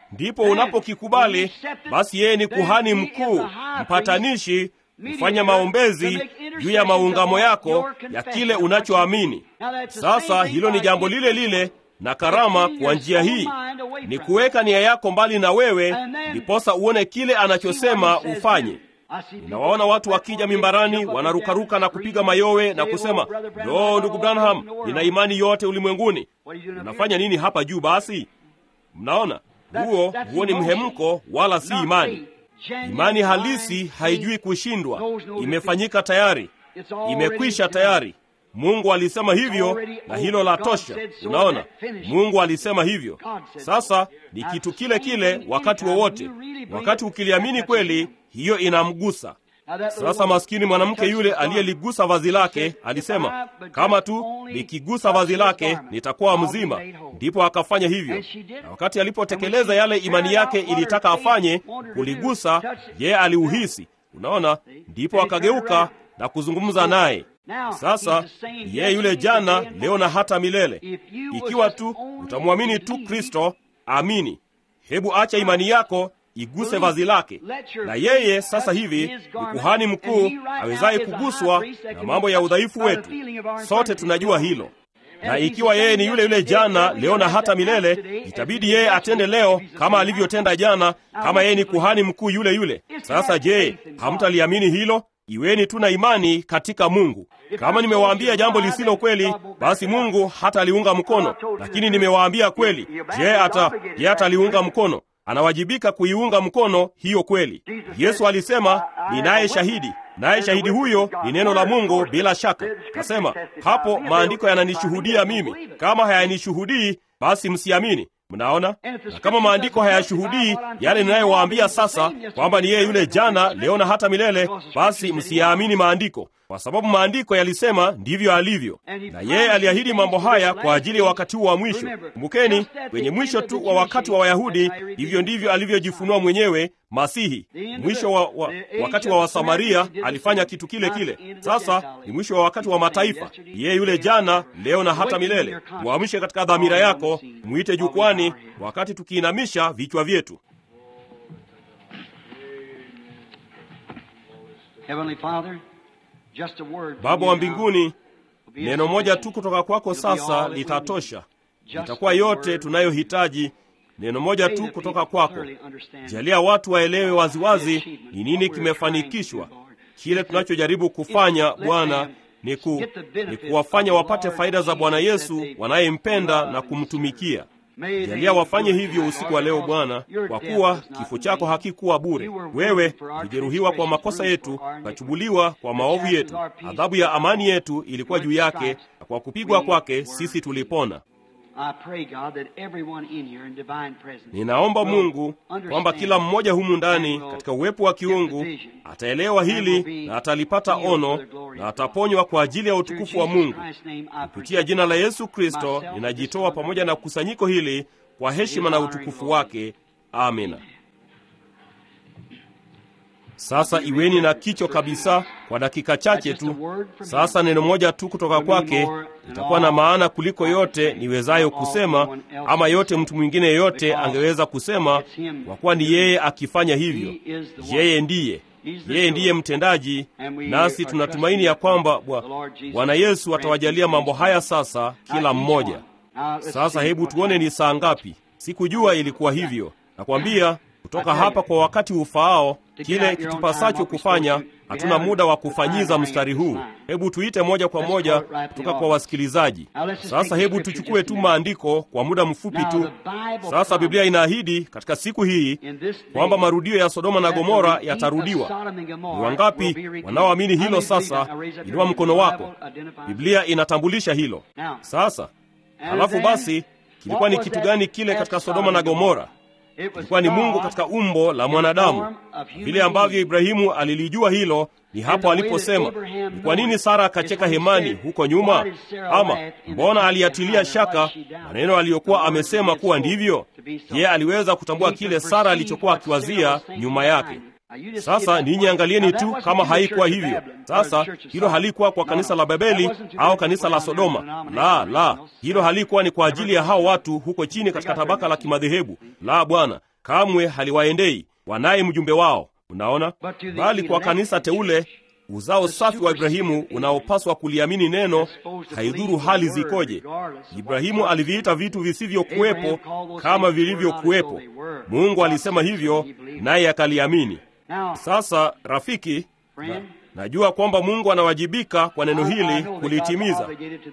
ndipo unapokikubali, basi yeye ni kuhani mkuu, mpatanishi, kufanya maombezi juu ya maungamo yako ya kile unachoamini. Sasa hilo ni jambo lile lile na karama kwa njia hii ni kuweka nia yako mbali na wewe, ndiposa uone kile anachosema ufanye. Ninawaona watu wakija mimbarani wanarukaruka na kupiga mayowe na kusema, lo, ndugu Branham, nina imani yote ulimwenguni. Unafanya nini hapa juu? Basi mnaona, huo huo ni mhemko, wala si imani. Imani halisi haijui kushindwa, imefanyika tayari, imekwisha tayari. Mungu alisema hivyo na hilo la tosha. Unaona, Mungu alisema hivyo. Sasa ni kitu kile kile wakati wowote, wakati ukiliamini kweli, hiyo inamgusa. Sasa maskini mwanamke yule aliyeligusa vazi lake alisema, kama tu nikigusa vazi lake nitakuwa mzima. Ndipo akafanya hivyo, na wakati alipotekeleza yale imani yake ilitaka afanye, kuligusa, yeye aliuhisi. Unaona, ndipo akageuka na kuzungumza naye. Sasa yeye yule jana, leo na hata milele. Ikiwa tu utamwamini tu Kristo, amini. Hebu acha imani yako iguse vazi lake, na yeye sasa hivi ni kuhani mkuu awezaye kuguswa na mambo ya udhaifu wetu. Sote tunajua hilo, na ikiwa yeye ni yule yule jana, leo na hata milele, itabidi yeye atende leo kama alivyotenda jana, kama yeye ni kuhani mkuu yule yule. Sasa je, hamtaliamini hilo? Iweni tu na imani katika Mungu. Kama nimewaambia jambo lisilo kweli, basi Mungu hata aliunga mkono, lakini nimewaambia kweli. Je, hata je ataliunga mkono? Anawajibika kuiunga mkono hiyo kweli. Yesu alisema, ninaye shahidi, naye shahidi huyo ni neno la Mungu. Bila shaka kasema hapo, maandiko yananishuhudia mimi. Kama hayanishuhudii, basi msiamini. Mnaona, na kama maandiko hayashuhudii yale ninayowaambia sasa, kwamba ni yeye yule jana, leo na hata milele, basi msiyaamini maandiko, kwa sababu maandiko yalisema ndivyo alivyo, na yeye aliahidi mambo haya kwa ajili ya wakati huu wa mwisho. Kumbukeni, kwenye mwisho tu wa wakati wa Wayahudi, hivyo ndivyo alivyojifunua mwenyewe Masihi. Mwisho wa, wa, wakati wa Wasamaria alifanya kitu kile kile. Sasa ni mwisho wa wakati wa mataifa. Yeye yule jana, leo na hata milele. Mwamshe katika dhamira yako, mwite jukwani, wakati tukiinamisha vichwa vyetu. Baba wa mbinguni, neno moja tu kutoka kwako sasa litatosha, litakuwa yote tunayohitaji. Neno moja tu kutoka kwako. Jalia watu waelewe waziwazi ni nini kimefanikishwa. Kile tunachojaribu kufanya Bwana ni, ku, ni kuwafanya wapate faida za Bwana Yesu wanayempenda na kumtumikia. Jalia wafanye hivyo usiku wa leo Bwana, kwa kuwa kifo chako hakikuwa bure. Wewe ulijeruhiwa kwa makosa yetu, ukachubuliwa kwa maovu yetu. Adhabu ya amani yetu ilikuwa juu yake, na kwa kupigwa kwake sisi tulipona. Ninaomba Mungu kwamba kila mmoja humu ndani katika uwepo wa kiungu ataelewa hili na atalipata ono na ataponywa kwa ajili ya utukufu wa Mungu. Kupitia jina la Yesu Kristo ninajitoa pamoja na kusanyiko hili kwa heshima na utukufu wake. Amina. Sasa iweni na kicho kabisa kwa dakika chache tu. Sasa neno moja tu kutoka kwake itakuwa na maana kuliko yote niwezayo kusema, ama yote mtu mwingine yeyote angeweza kusema, kwa kuwa ni yeye akifanya hivyo. Yeye ndiye yeye ndiye mtendaji, nasi tunatumaini ya kwamba Bwana Yesu atawajalia mambo haya sasa kila mmoja. Sasa hebu tuone ni saa ngapi. Sikujua ilikuwa hivyo. Nakwambia kutoka hapa kwa wakati ufaao kile kitupasacho kufanya. Hatuna muda wa kufanyiza mstari huu. Hebu tuite moja kwa moja kutoka kwa wasikilizaji. Sasa hebu tuchukue tu maandiko kwa muda mfupi tu. Sasa Biblia inaahidi katika siku hii kwamba marudio ya Sodoma na Gomora yatarudiwa. Ni wangapi wanaoamini hilo? Sasa inua mkono wako. Biblia inatambulisha hilo. Sasa halafu basi, kilikuwa ni kitu gani kile katika Sodoma na Gomora? Ilikuwa ni Mungu katika umbo la mwanadamu. Vile ambavyo Ibrahimu alilijua hilo, ni hapo aliposema, ni kwa nini Sara akacheka hemani huko nyuma? Ama mbona aliatilia shaka maneno aliyokuwa amesema kuwa ndivyo? Yeye aliweza kutambua kile Sara alichokuwa akiwazia nyuma yake. Sasa ninyi angalieni tu kama haikuwa hivyo. Sasa hilo halikuwa kwa kanisa la Babeli au kanisa la Sodoma. La, la, hilo halikuwa ni kwa ajili ya hao watu huko chini katika tabaka la kimadhehebu. La, Bwana, kamwe haliwaendei, wanaye mjumbe wao. Unaona, bali kwa kanisa teule, uzao safi wa Ibrahimu unaopaswa kuliamini neno, haidhuru hali zikoje. Ibrahimu aliviita vitu visivyokuwepo kama vilivyokuwepo. Mungu alisema hivyo, naye akaliamini. Sasa rafiki, na, najua kwamba Mungu anawajibika kwa neno hili kulitimiza.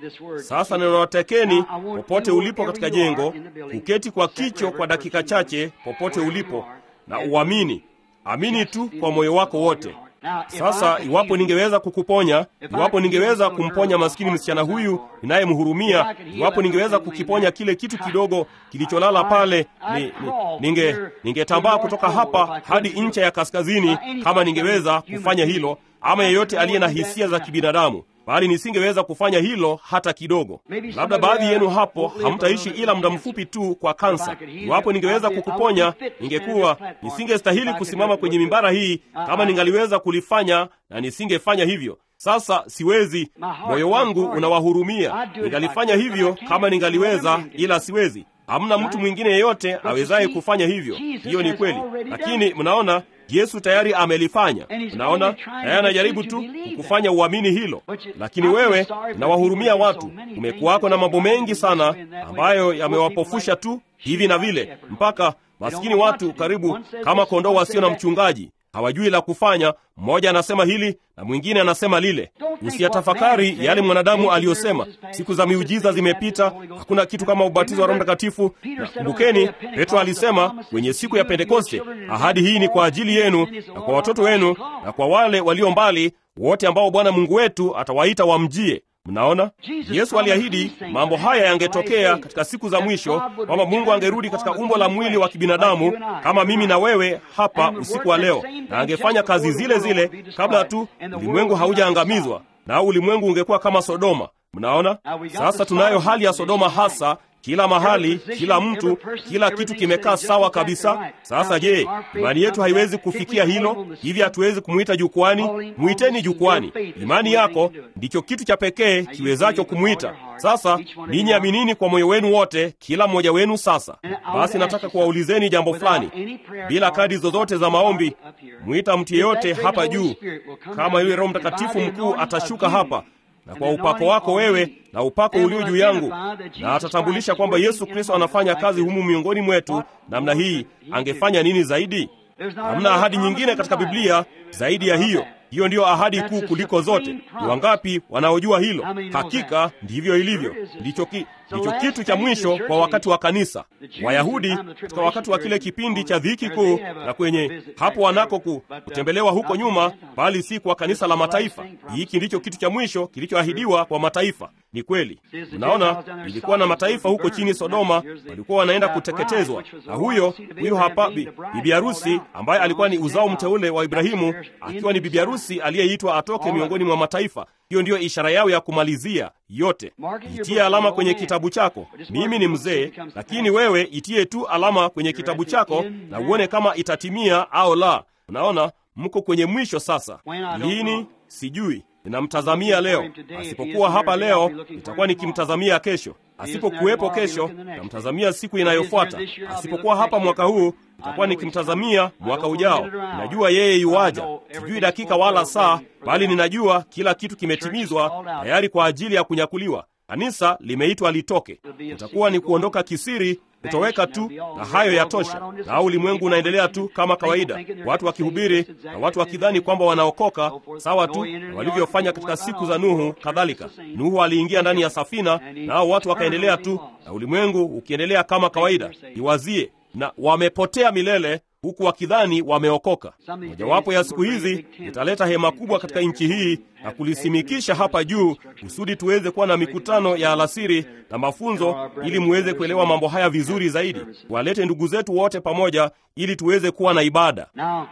Sasa ninawatakeni popote ulipo katika jengo, kuketi kwa kicho kwa dakika chache, popote ulipo, na uamini. Amini tu kwa moyo wako wote. Sasa iwapo ningeweza kukuponya, iwapo ningeweza kumponya maskini msichana huyu ninayemhurumia, iwapo ningeweza kukiponya kile kitu kidogo kilicholala pale, ni, ni, ninge ningetambaa kutoka hapa hadi ncha ya kaskazini, kama ningeweza kufanya hilo, ama yeyote aliye na hisia za kibinadamu bali nisingeweza kufanya hilo hata kidogo. Labda baadhi yenu hapo hamtaishi ila muda mfupi tu kwa kansa. Iwapo ningeweza kukuponya, ningekuwa nisingestahili kusimama kwenye mimbara hii kama ningaliweza kulifanya, na nisingefanya hivyo. Sasa siwezi. Moyo wangu unawahurumia. Ningalifanya hivyo kama ningaliweza, ila siwezi. Hamna mtu mwingine yeyote awezaye kufanya hivyo. Hiyo ni kweli, lakini mnaona Yesu tayari amelifanya. Unaona, naye anajaribu tu kukufanya uamini hilo. Lakini wewe unawahurumia watu. Kumekuwako na mambo mengi sana ambayo yamewapofusha tu hivi na vile, mpaka maskini watu karibu kama kondoo wasio na mchungaji hawajui la kufanya. Mmoja anasema hili na mwingine anasema lile. Usiyatafakari yale mwanadamu aliyosema. Siku za miujiza zimepita, hakuna kitu kama ubatizo wa Roho Mtakatifu. Na kumbukeni, Petro alisema kwenye siku ya Pentekoste, ahadi hii ni kwa ajili yenu na kwa watoto wenu na kwa wale walio mbali wote ambao Bwana Mungu wetu atawaita wamjie. Mnaona, Yesu aliahidi mambo haya yangetokea katika siku za mwisho, kwamba Mungu angerudi katika umbo la mwili wa kibinadamu kama mimi na wewe hapa usiku wa leo, na angefanya kazi zile zile kabla tu ulimwengu haujaangamizwa, na ulimwengu ungekuwa kama Sodoma. Mnaona, sasa tunayo hali ya Sodoma hasa kila mahali, kila mtu, kila kitu kimekaa sawa kabisa. Sasa je, imani yetu haiwezi kufikia hilo? Hivi hatuwezi kumwita jukwani? Mwiteni jukwani. Imani yako ndicho kitu cha pekee kiwezacho kumwita. Sasa ninyi aminini kwa moyo wenu wote, kila mmoja wenu. Sasa basi, nataka kuwaulizeni jambo fulani, bila kadi zozote za maombi. Mwita mtu yeyote hapa juu, kama yule Roho Mtakatifu mkuu atashuka hapa na kwa upako wako wewe na upako ulio juu yangu, na atatambulisha kwamba Yesu Kristo anafanya kazi humu miongoni mwetu namna hii, angefanya nini zaidi? Hamna ahadi nyingine katika Biblia zaidi ya hiyo. Hiyo ndiyo ahadi kuu kuliko zote. Ni wangapi wanaojua hilo? Hakika ndivyo ilivyo. Ndicho ki, ndicho kitu cha mwisho kwa wakati wa kanisa. Wayahudi katika wakati wa kile kipindi cha dhiki kuu, na kwenye hapo wanako ku, kutembelewa huko nyuma, bali si kwa kanisa la mataifa. Hiki ndicho kitu cha mwisho kilichoahidiwa kwa mataifa. Ni kweli, mnaona, ilikuwa na mataifa huko chini Sodoma, walikuwa wanaenda kuteketezwa, na huyo huyo hapa bi, bibi harusi ambaye alikuwa ni uzao mteule wa Ibrahimu, akiwa ni bibi harusi aliyeitwa atoke miongoni mwa mataifa. Hiyo ndiyo ishara yao ya kumalizia yote. Itie alama kwenye kitabu chako. Mimi ni mzee, lakini wewe itie tu alama kwenye kitabu chako na uone kama itatimia au la. Unaona, mko kwenye mwisho sasa. Lini? Sijui. Ninamtazamia leo. Asipokuwa hapa leo, nitakuwa nikimtazamia kesho. Asipokuwepo kesho, namtazamia siku inayofuata. Asipokuwa hapa mwaka huu, nitakuwa nikimtazamia mwaka ujao. Ninajua yeye yuwaja, sijui dakika wala saa, bali ninajua kila kitu kimetimizwa tayari kwa ajili ya kunyakuliwa. Kanisa limeitwa litoke. Itakuwa ni kuondoka kisiri, kutoweka tu, na hayo yatosha. Na ulimwengu unaendelea tu kama kawaida, watu wakihubiri na watu wakidhani kwamba wanaokoka, sawa tu na walivyofanya katika siku za Nuhu. Kadhalika, Nuhu aliingia ndani ya safina, nao watu wakaendelea tu, na ulimwengu ukiendelea kama kawaida. Iwazie, na wamepotea milele huku wakidhani wameokoka. Mojawapo ya siku hizi italeta hema kubwa katika nchi hii na kulisimikisha hapa juu, kusudi tuweze kuwa na mikutano ya alasiri na mafunzo, ili muweze kuelewa mambo haya vizuri zaidi. Walete ndugu zetu wote pamoja, ili tuweze kuwa na ibada.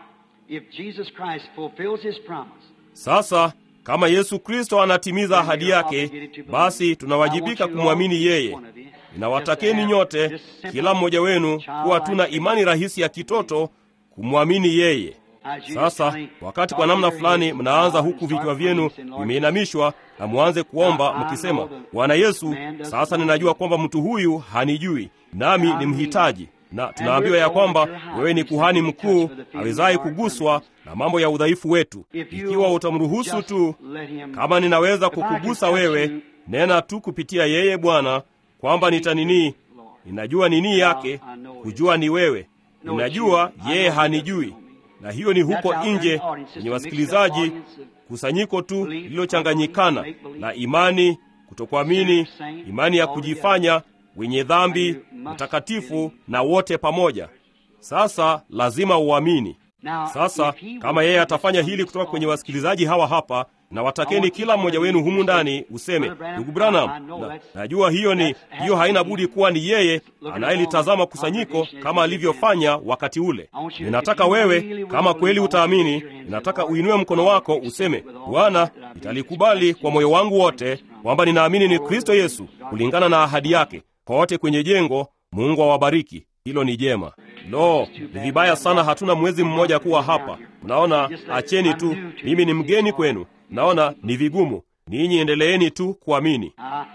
Sasa kama Yesu Kristo anatimiza ahadi yake, basi tunawajibika kumwamini yeye. Ninawatakeni nyote, kila mmoja wenu, kuwa tuna imani rahisi ya kitoto kumwamini yeye. Sasa wakati kwa namna fulani mnaanza huku vichwa vyenu vimeinamishwa, na mwanze kuomba mkisema, Bwana Yesu, sasa ninajua kwamba mtu huyu hanijui, nami ni mhitaji. na tunaambiwa ya kwamba wewe ni kuhani mkuu awezaye kuguswa na mambo ya udhaifu wetu. Ikiwa utamruhusu tu, kama ninaweza kukugusa wewe, nena tu kupitia yeye Bwana, kwamba nitaninii. Ninajua nini yake, kujua ni wewe. Ninajua yeye hanijui, na hiyo ni huko nje kwenye wasikilizaji, kusanyiko tu lililochanganyikana la imani, kutokuamini, imani ya kujifanya wenye dhambi, mtakatifu na wote pamoja. Sasa lazima uamini. Sasa kama yeye atafanya hili kutoka kwenye wasikilizaji hawa hapa, na watakeni kila mmoja wenu humu ndani useme, ndugu Branham, na, najua hiyo ni hiyo, haina budi kuwa ni yeye anayelitazama kusanyiko kama alivyofanya wakati ule. Ninataka wewe, kama kweli utaamini, ninataka uinue mkono wako useme, Bwana, nitalikubali kwa moyo wangu wote kwamba ninaamini ni Kristo Yesu kulingana na ahadi yake kwa wote kwenye jengo. Mungu awabariki. Hilo ni jema. Lo, ni vibaya sana, hatuna mwezi mmoja kuwa hapa. Mnaona, acheni tu, mimi ni mgeni kwenu. Mnaona ni vigumu. Ninyi endeleeni tu kuamini.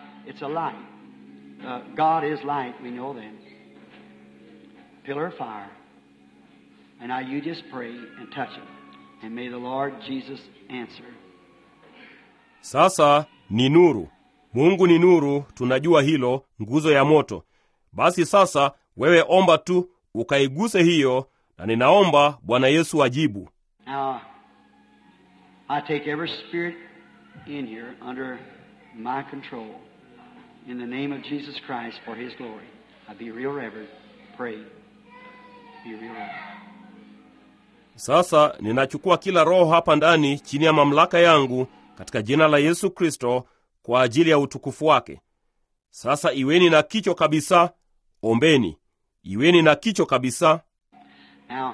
Sasa ni nuru. Mungu ni nuru, tunajua hilo, nguzo ya moto. Basi sasa wewe omba tu ukaiguse hiyo, na ninaomba Bwana Yesu ajibu. Now, I take every spirit in here under my control in the name of Jesus Christ for His glory. I be real reverent. Pray. Be real reverent. Sasa ninachukua kila roho hapa ndani chini ya mamlaka yangu katika jina la Yesu Kristo kwa ajili ya utukufu wake. Sasa iweni na kicho kabisa, ombeni. Iweni na kicho kabisa. Now,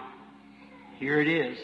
here it is.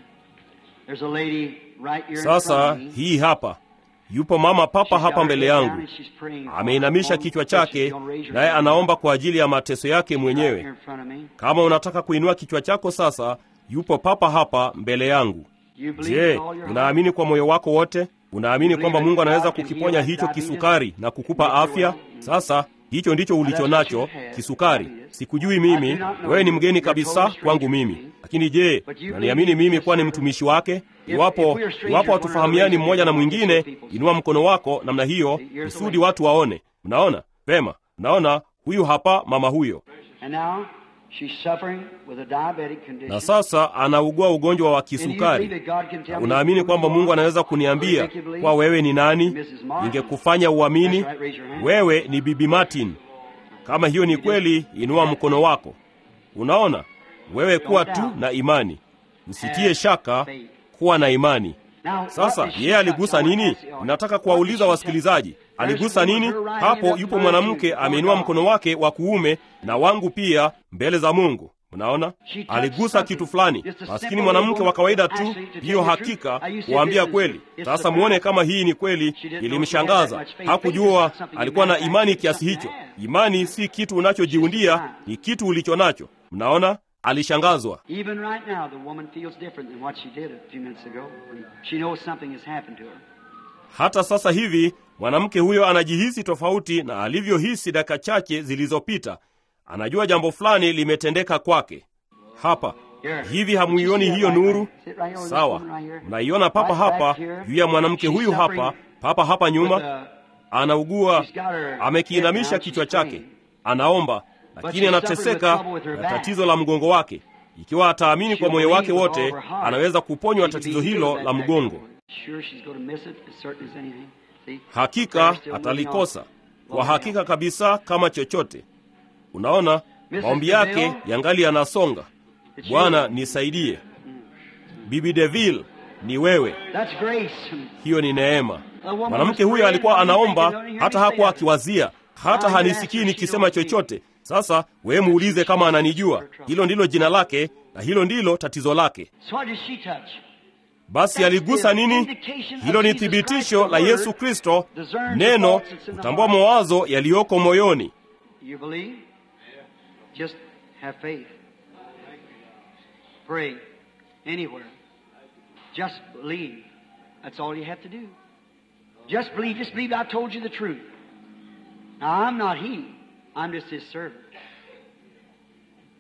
There's a lady right here in Sasa front of me. hii hapa, yupo mama papa She's got hapa her mbele head down yangu, and she's praying for ameinamisha her kichwa own chake, petition. Don't raise your naye hand. anaomba kwa ajili ya mateso yake Right mwenyewe. here in front of me. Kama unataka kuinua kichwa chako sasa, yupo papa hapa mbele yangu. You believe Je, with all your heart? unaamini kwa moyo wako wote? Unaamini kwamba Mungu anaweza kukiponya hicho kisukari na kukupa afya? Sasa hicho ndicho ulicho nacho, kisukari. Sikujui mimi, wewe ni mgeni kabisa kwangu mimi. Lakini je, unaniamini mimi kuwa ni mtumishi wake? Iwapo iwapo hatufahamiani mmoja na mwingine, inua mkono wako namna hiyo, kusudi watu waone. Mnaona vema? Mnaona huyu hapa mama huyo, And now she's suffering with a diabetic condition. na sasa anaugua ugonjwa wa And you believe kisukari. that God can tell Na me unaamini who kwamba you Mungu are? anaweza kuniambia Make you believe? kwa wewe ni nani? Mrs. Martin. Ingekufanya uamini That's right, raise your hand. wewe ni Bibi Martin. Kama hiyo ni kweli, inua mkono wako. Unaona, wewe kuwa tu na imani, usitie shaka, kuwa na imani. Now, what Sasa did she yeye aligusa touch? I nini? wanna ask you. Nataka What kuwauliza did she wasikilizaji, touch? aligusa There's nini? her right Hapo hand up yupo to mwanamke mine. ameinua Oh, mkono wake wa kuume na wangu pia mbele za Mungu. Mnaona, She touched aligusa something. kitu fulani. Just a Maskini simple mwanamke woman, wa kawaida tu, actually, to tell hiyo you the hakika truth. I used to kuambia say this kweli. is- it's Sasa the muone fact. kama hii ni kweli, She didn't know she had ilimshangaza. that much faith. Hakujua Faith is not something alikuwa na you imani manufacture, kiasi it's hicho. something you Imani si kitu unachojiundia, ni kitu ulicho nacho. Mnaona, alishangazwa. Even right now, the woman feels different than what she did a few minutes ago. She knows something has happened to her. Hata sasa hivi mwanamke huyo anajihisi tofauti na alivyohisi dakika chache zilizopita. Anajua jambo fulani limetendeka kwake. Hapa hivi, hamuioni hiyo nuru? Sawa, mnaiona papa hapa juu ya mwanamke huyu hapa, papa hapa nyuma, anaugua, amekiinamisha kichwa chake, anaomba, lakini anateseka na tatizo la mgongo wake. Ikiwa ataamini kwa moyo wake wote, anaweza kuponywa tatizo hilo la mgongo. Sure she's going to miss it as certain as anything. See? Hakika atalikosa kwa hakika kabisa, kama chochote. Unaona, maombi yake yangali yanasonga. Bwana nisaidie. Bibi Deville, ni wewe. That's grace. Hiyo ni neema. Mwanamke huyo alikuwa anaomba, hata hakuwa akiwazia, hata hanisikii nikisema chochote. Sasa wewe muulize kama ananijua. Hilo ndilo jina lake na hilo ndilo tatizo lake. So what did she touch? Basi aligusa nini? Hilo ni thibitisho la Yesu Kristo, neno kutambua mawazo yaliyoko moyoni. You believe? Just have faith. Pray anywhere. Just believe. That's all you have to do. Just believe. Just believe I told you the truth. Now, I'm not He. I'm just His servant.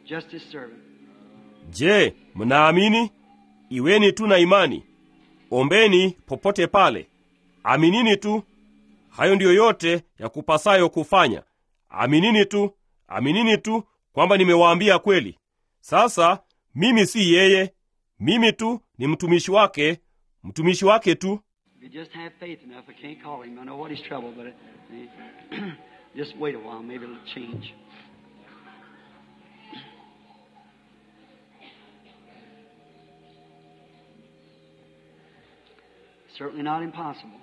just his servant. Je, mnaamini? Iweni tu na imani, ombeni popote pale, aminini tu. Hayo ndiyo yote ya kupasayo kufanya. Aminini tu, aminini tu kwamba nimewaambia kweli. Sasa mimi si yeye, mimi tu ni mtumishi wake, mtumishi wake tu. If you just have faith enough, I can't call him. I know what he's trouble, but uh, just wait a while. Maybe it'll change. Certainly not impossible.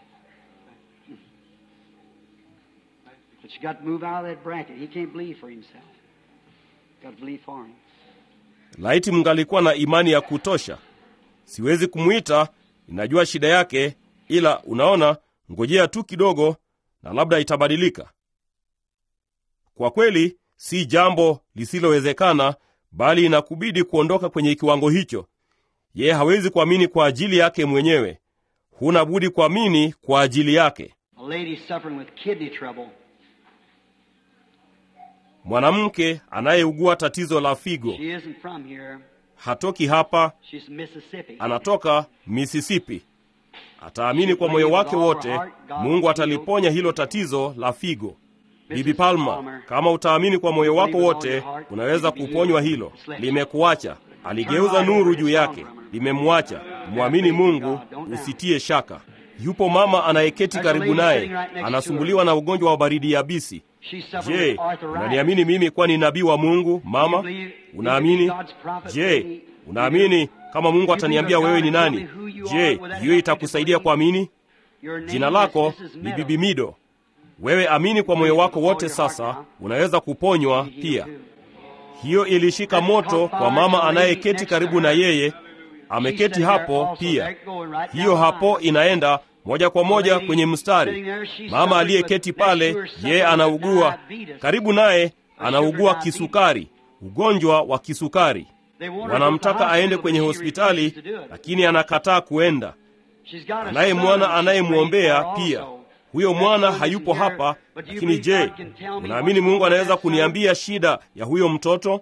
But you got to move out of that bracket. He can't believe for himself. Got to believe for him. Laiti mngalikuwa na imani ya kutosha. Siwezi kumwita, ninajua shida yake, ila unaona, ngojea tu kidogo na labda itabadilika. Kwa kweli, si jambo lisilowezekana, bali inakubidi kuondoka kwenye kiwango hicho. Yeye hawezi kuamini kwa ajili yake mwenyewe, huna budi kuamini kwa ajili yake. A lady suffering with kidney trouble. Mwanamke anayeugua tatizo la figo She isn't from here. hatoki hapa, She's Mississippi. anatoka Mississippi. Ataamini kwa moyo wake wote, Mungu ataliponya hilo tatizo la figo. Bibi Palma, kama utaamini kwa moyo wako wote, unaweza kuponywa hilo. Limekuacha, aligeuza nuru juu yake, limemwacha. Mwamini Mungu, usitie shaka. Yupo mama anayeketi karibu naye, anasumbuliwa na ugonjwa wa baridi yabisi. She's suffering Je, with arthritis. unaniamini mimi kuwa ni nabii wa Mungu? Mama, unaamini? Je, unaamini kama Mungu ataniambia wewe ni nani? Je, hiyo itakusaidia kuamini? Your name Jina is lako Mrs. ni Meadow. Bibi Mido. Wewe amini kwa moyo wako wote, sasa unaweza kuponywa pia. Hiyo ilishika moto kwa mama anayeketi karibu na yeye, ameketi hapo pia. Hiyo hapo inaenda moja kwa moja kwenye mstari. Mama aliyeketi pale, yeye anaugua, karibu naye anaugua kisukari, ugonjwa wa kisukari. Wanamtaka aende kwenye hospitali, lakini anakataa kuenda. Anaye mwana anayemwombea pia. Huyo mwana hayupo hapa, lakini je, unaamini Mungu anaweza kuniambia shida ya huyo mtoto?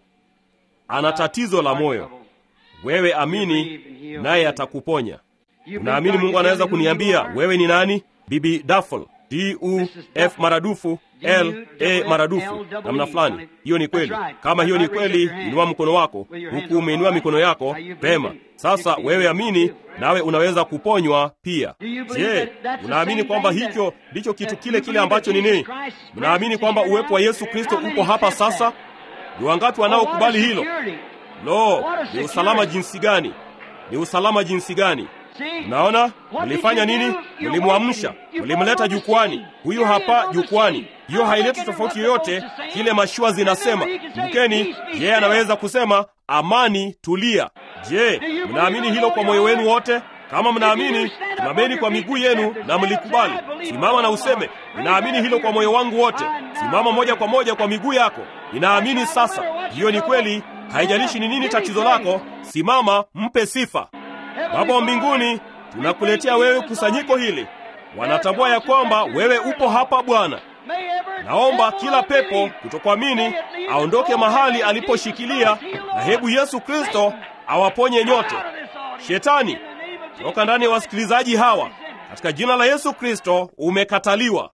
Ana tatizo la moyo. Wewe amini, naye atakuponya. Unaamini Mungu anaweza kuniambia wewe ni nani? Bibi Duffel, D U F maradufu L A maradufu namna fulani. Hiyo ni kweli. Kama hiyo ni kweli, inua mkono wako huku umeinua mikono yako pema. Sasa wewe amini, nawe unaweza kuponywa pia. Je, unaamini kwamba hicho ndicho kitu kile kile ambacho ni nini? Mnaamini kwamba uwepo wa Yesu Kristo uko hapa sasa? Ni wangapi wanaokubali hilo? Lo, ni usalama jinsi gani! Ni usalama jinsi gani! Mnaona mlifanya nini? Mlimwamsha, mlimleta jukwani. Huyu hapa jukwani. Hiyo haileti tofauti yoyote kile mashua zinasema. Mkeni, yeye anaweza kusema amani, tulia. Je, mnaamini hilo kwa moyo wenu wote? Kama mnaamini, simameni kwa miguu yenu na mlikubali. Simama na useme, ninaamini hilo kwa moyo wangu wote. Simama moja kwa moja kwa miguu yako. Ninaamini sasa. Hiyo ni kweli. Haijalishi ni nini tatizo lako, simama, mpe sifa. Baba wa mbinguni, tunakuletea wewe kusanyiko hili. Wanatambua ya kwamba wewe upo hapa Bwana. Naomba kila pepo kutokuamini aondoke mahali aliposhikilia, na hebu Yesu Kristo awaponye nyote. Shetani, toka ndani ya wasikilizaji hawa, katika jina la Yesu Kristo umekataliwa.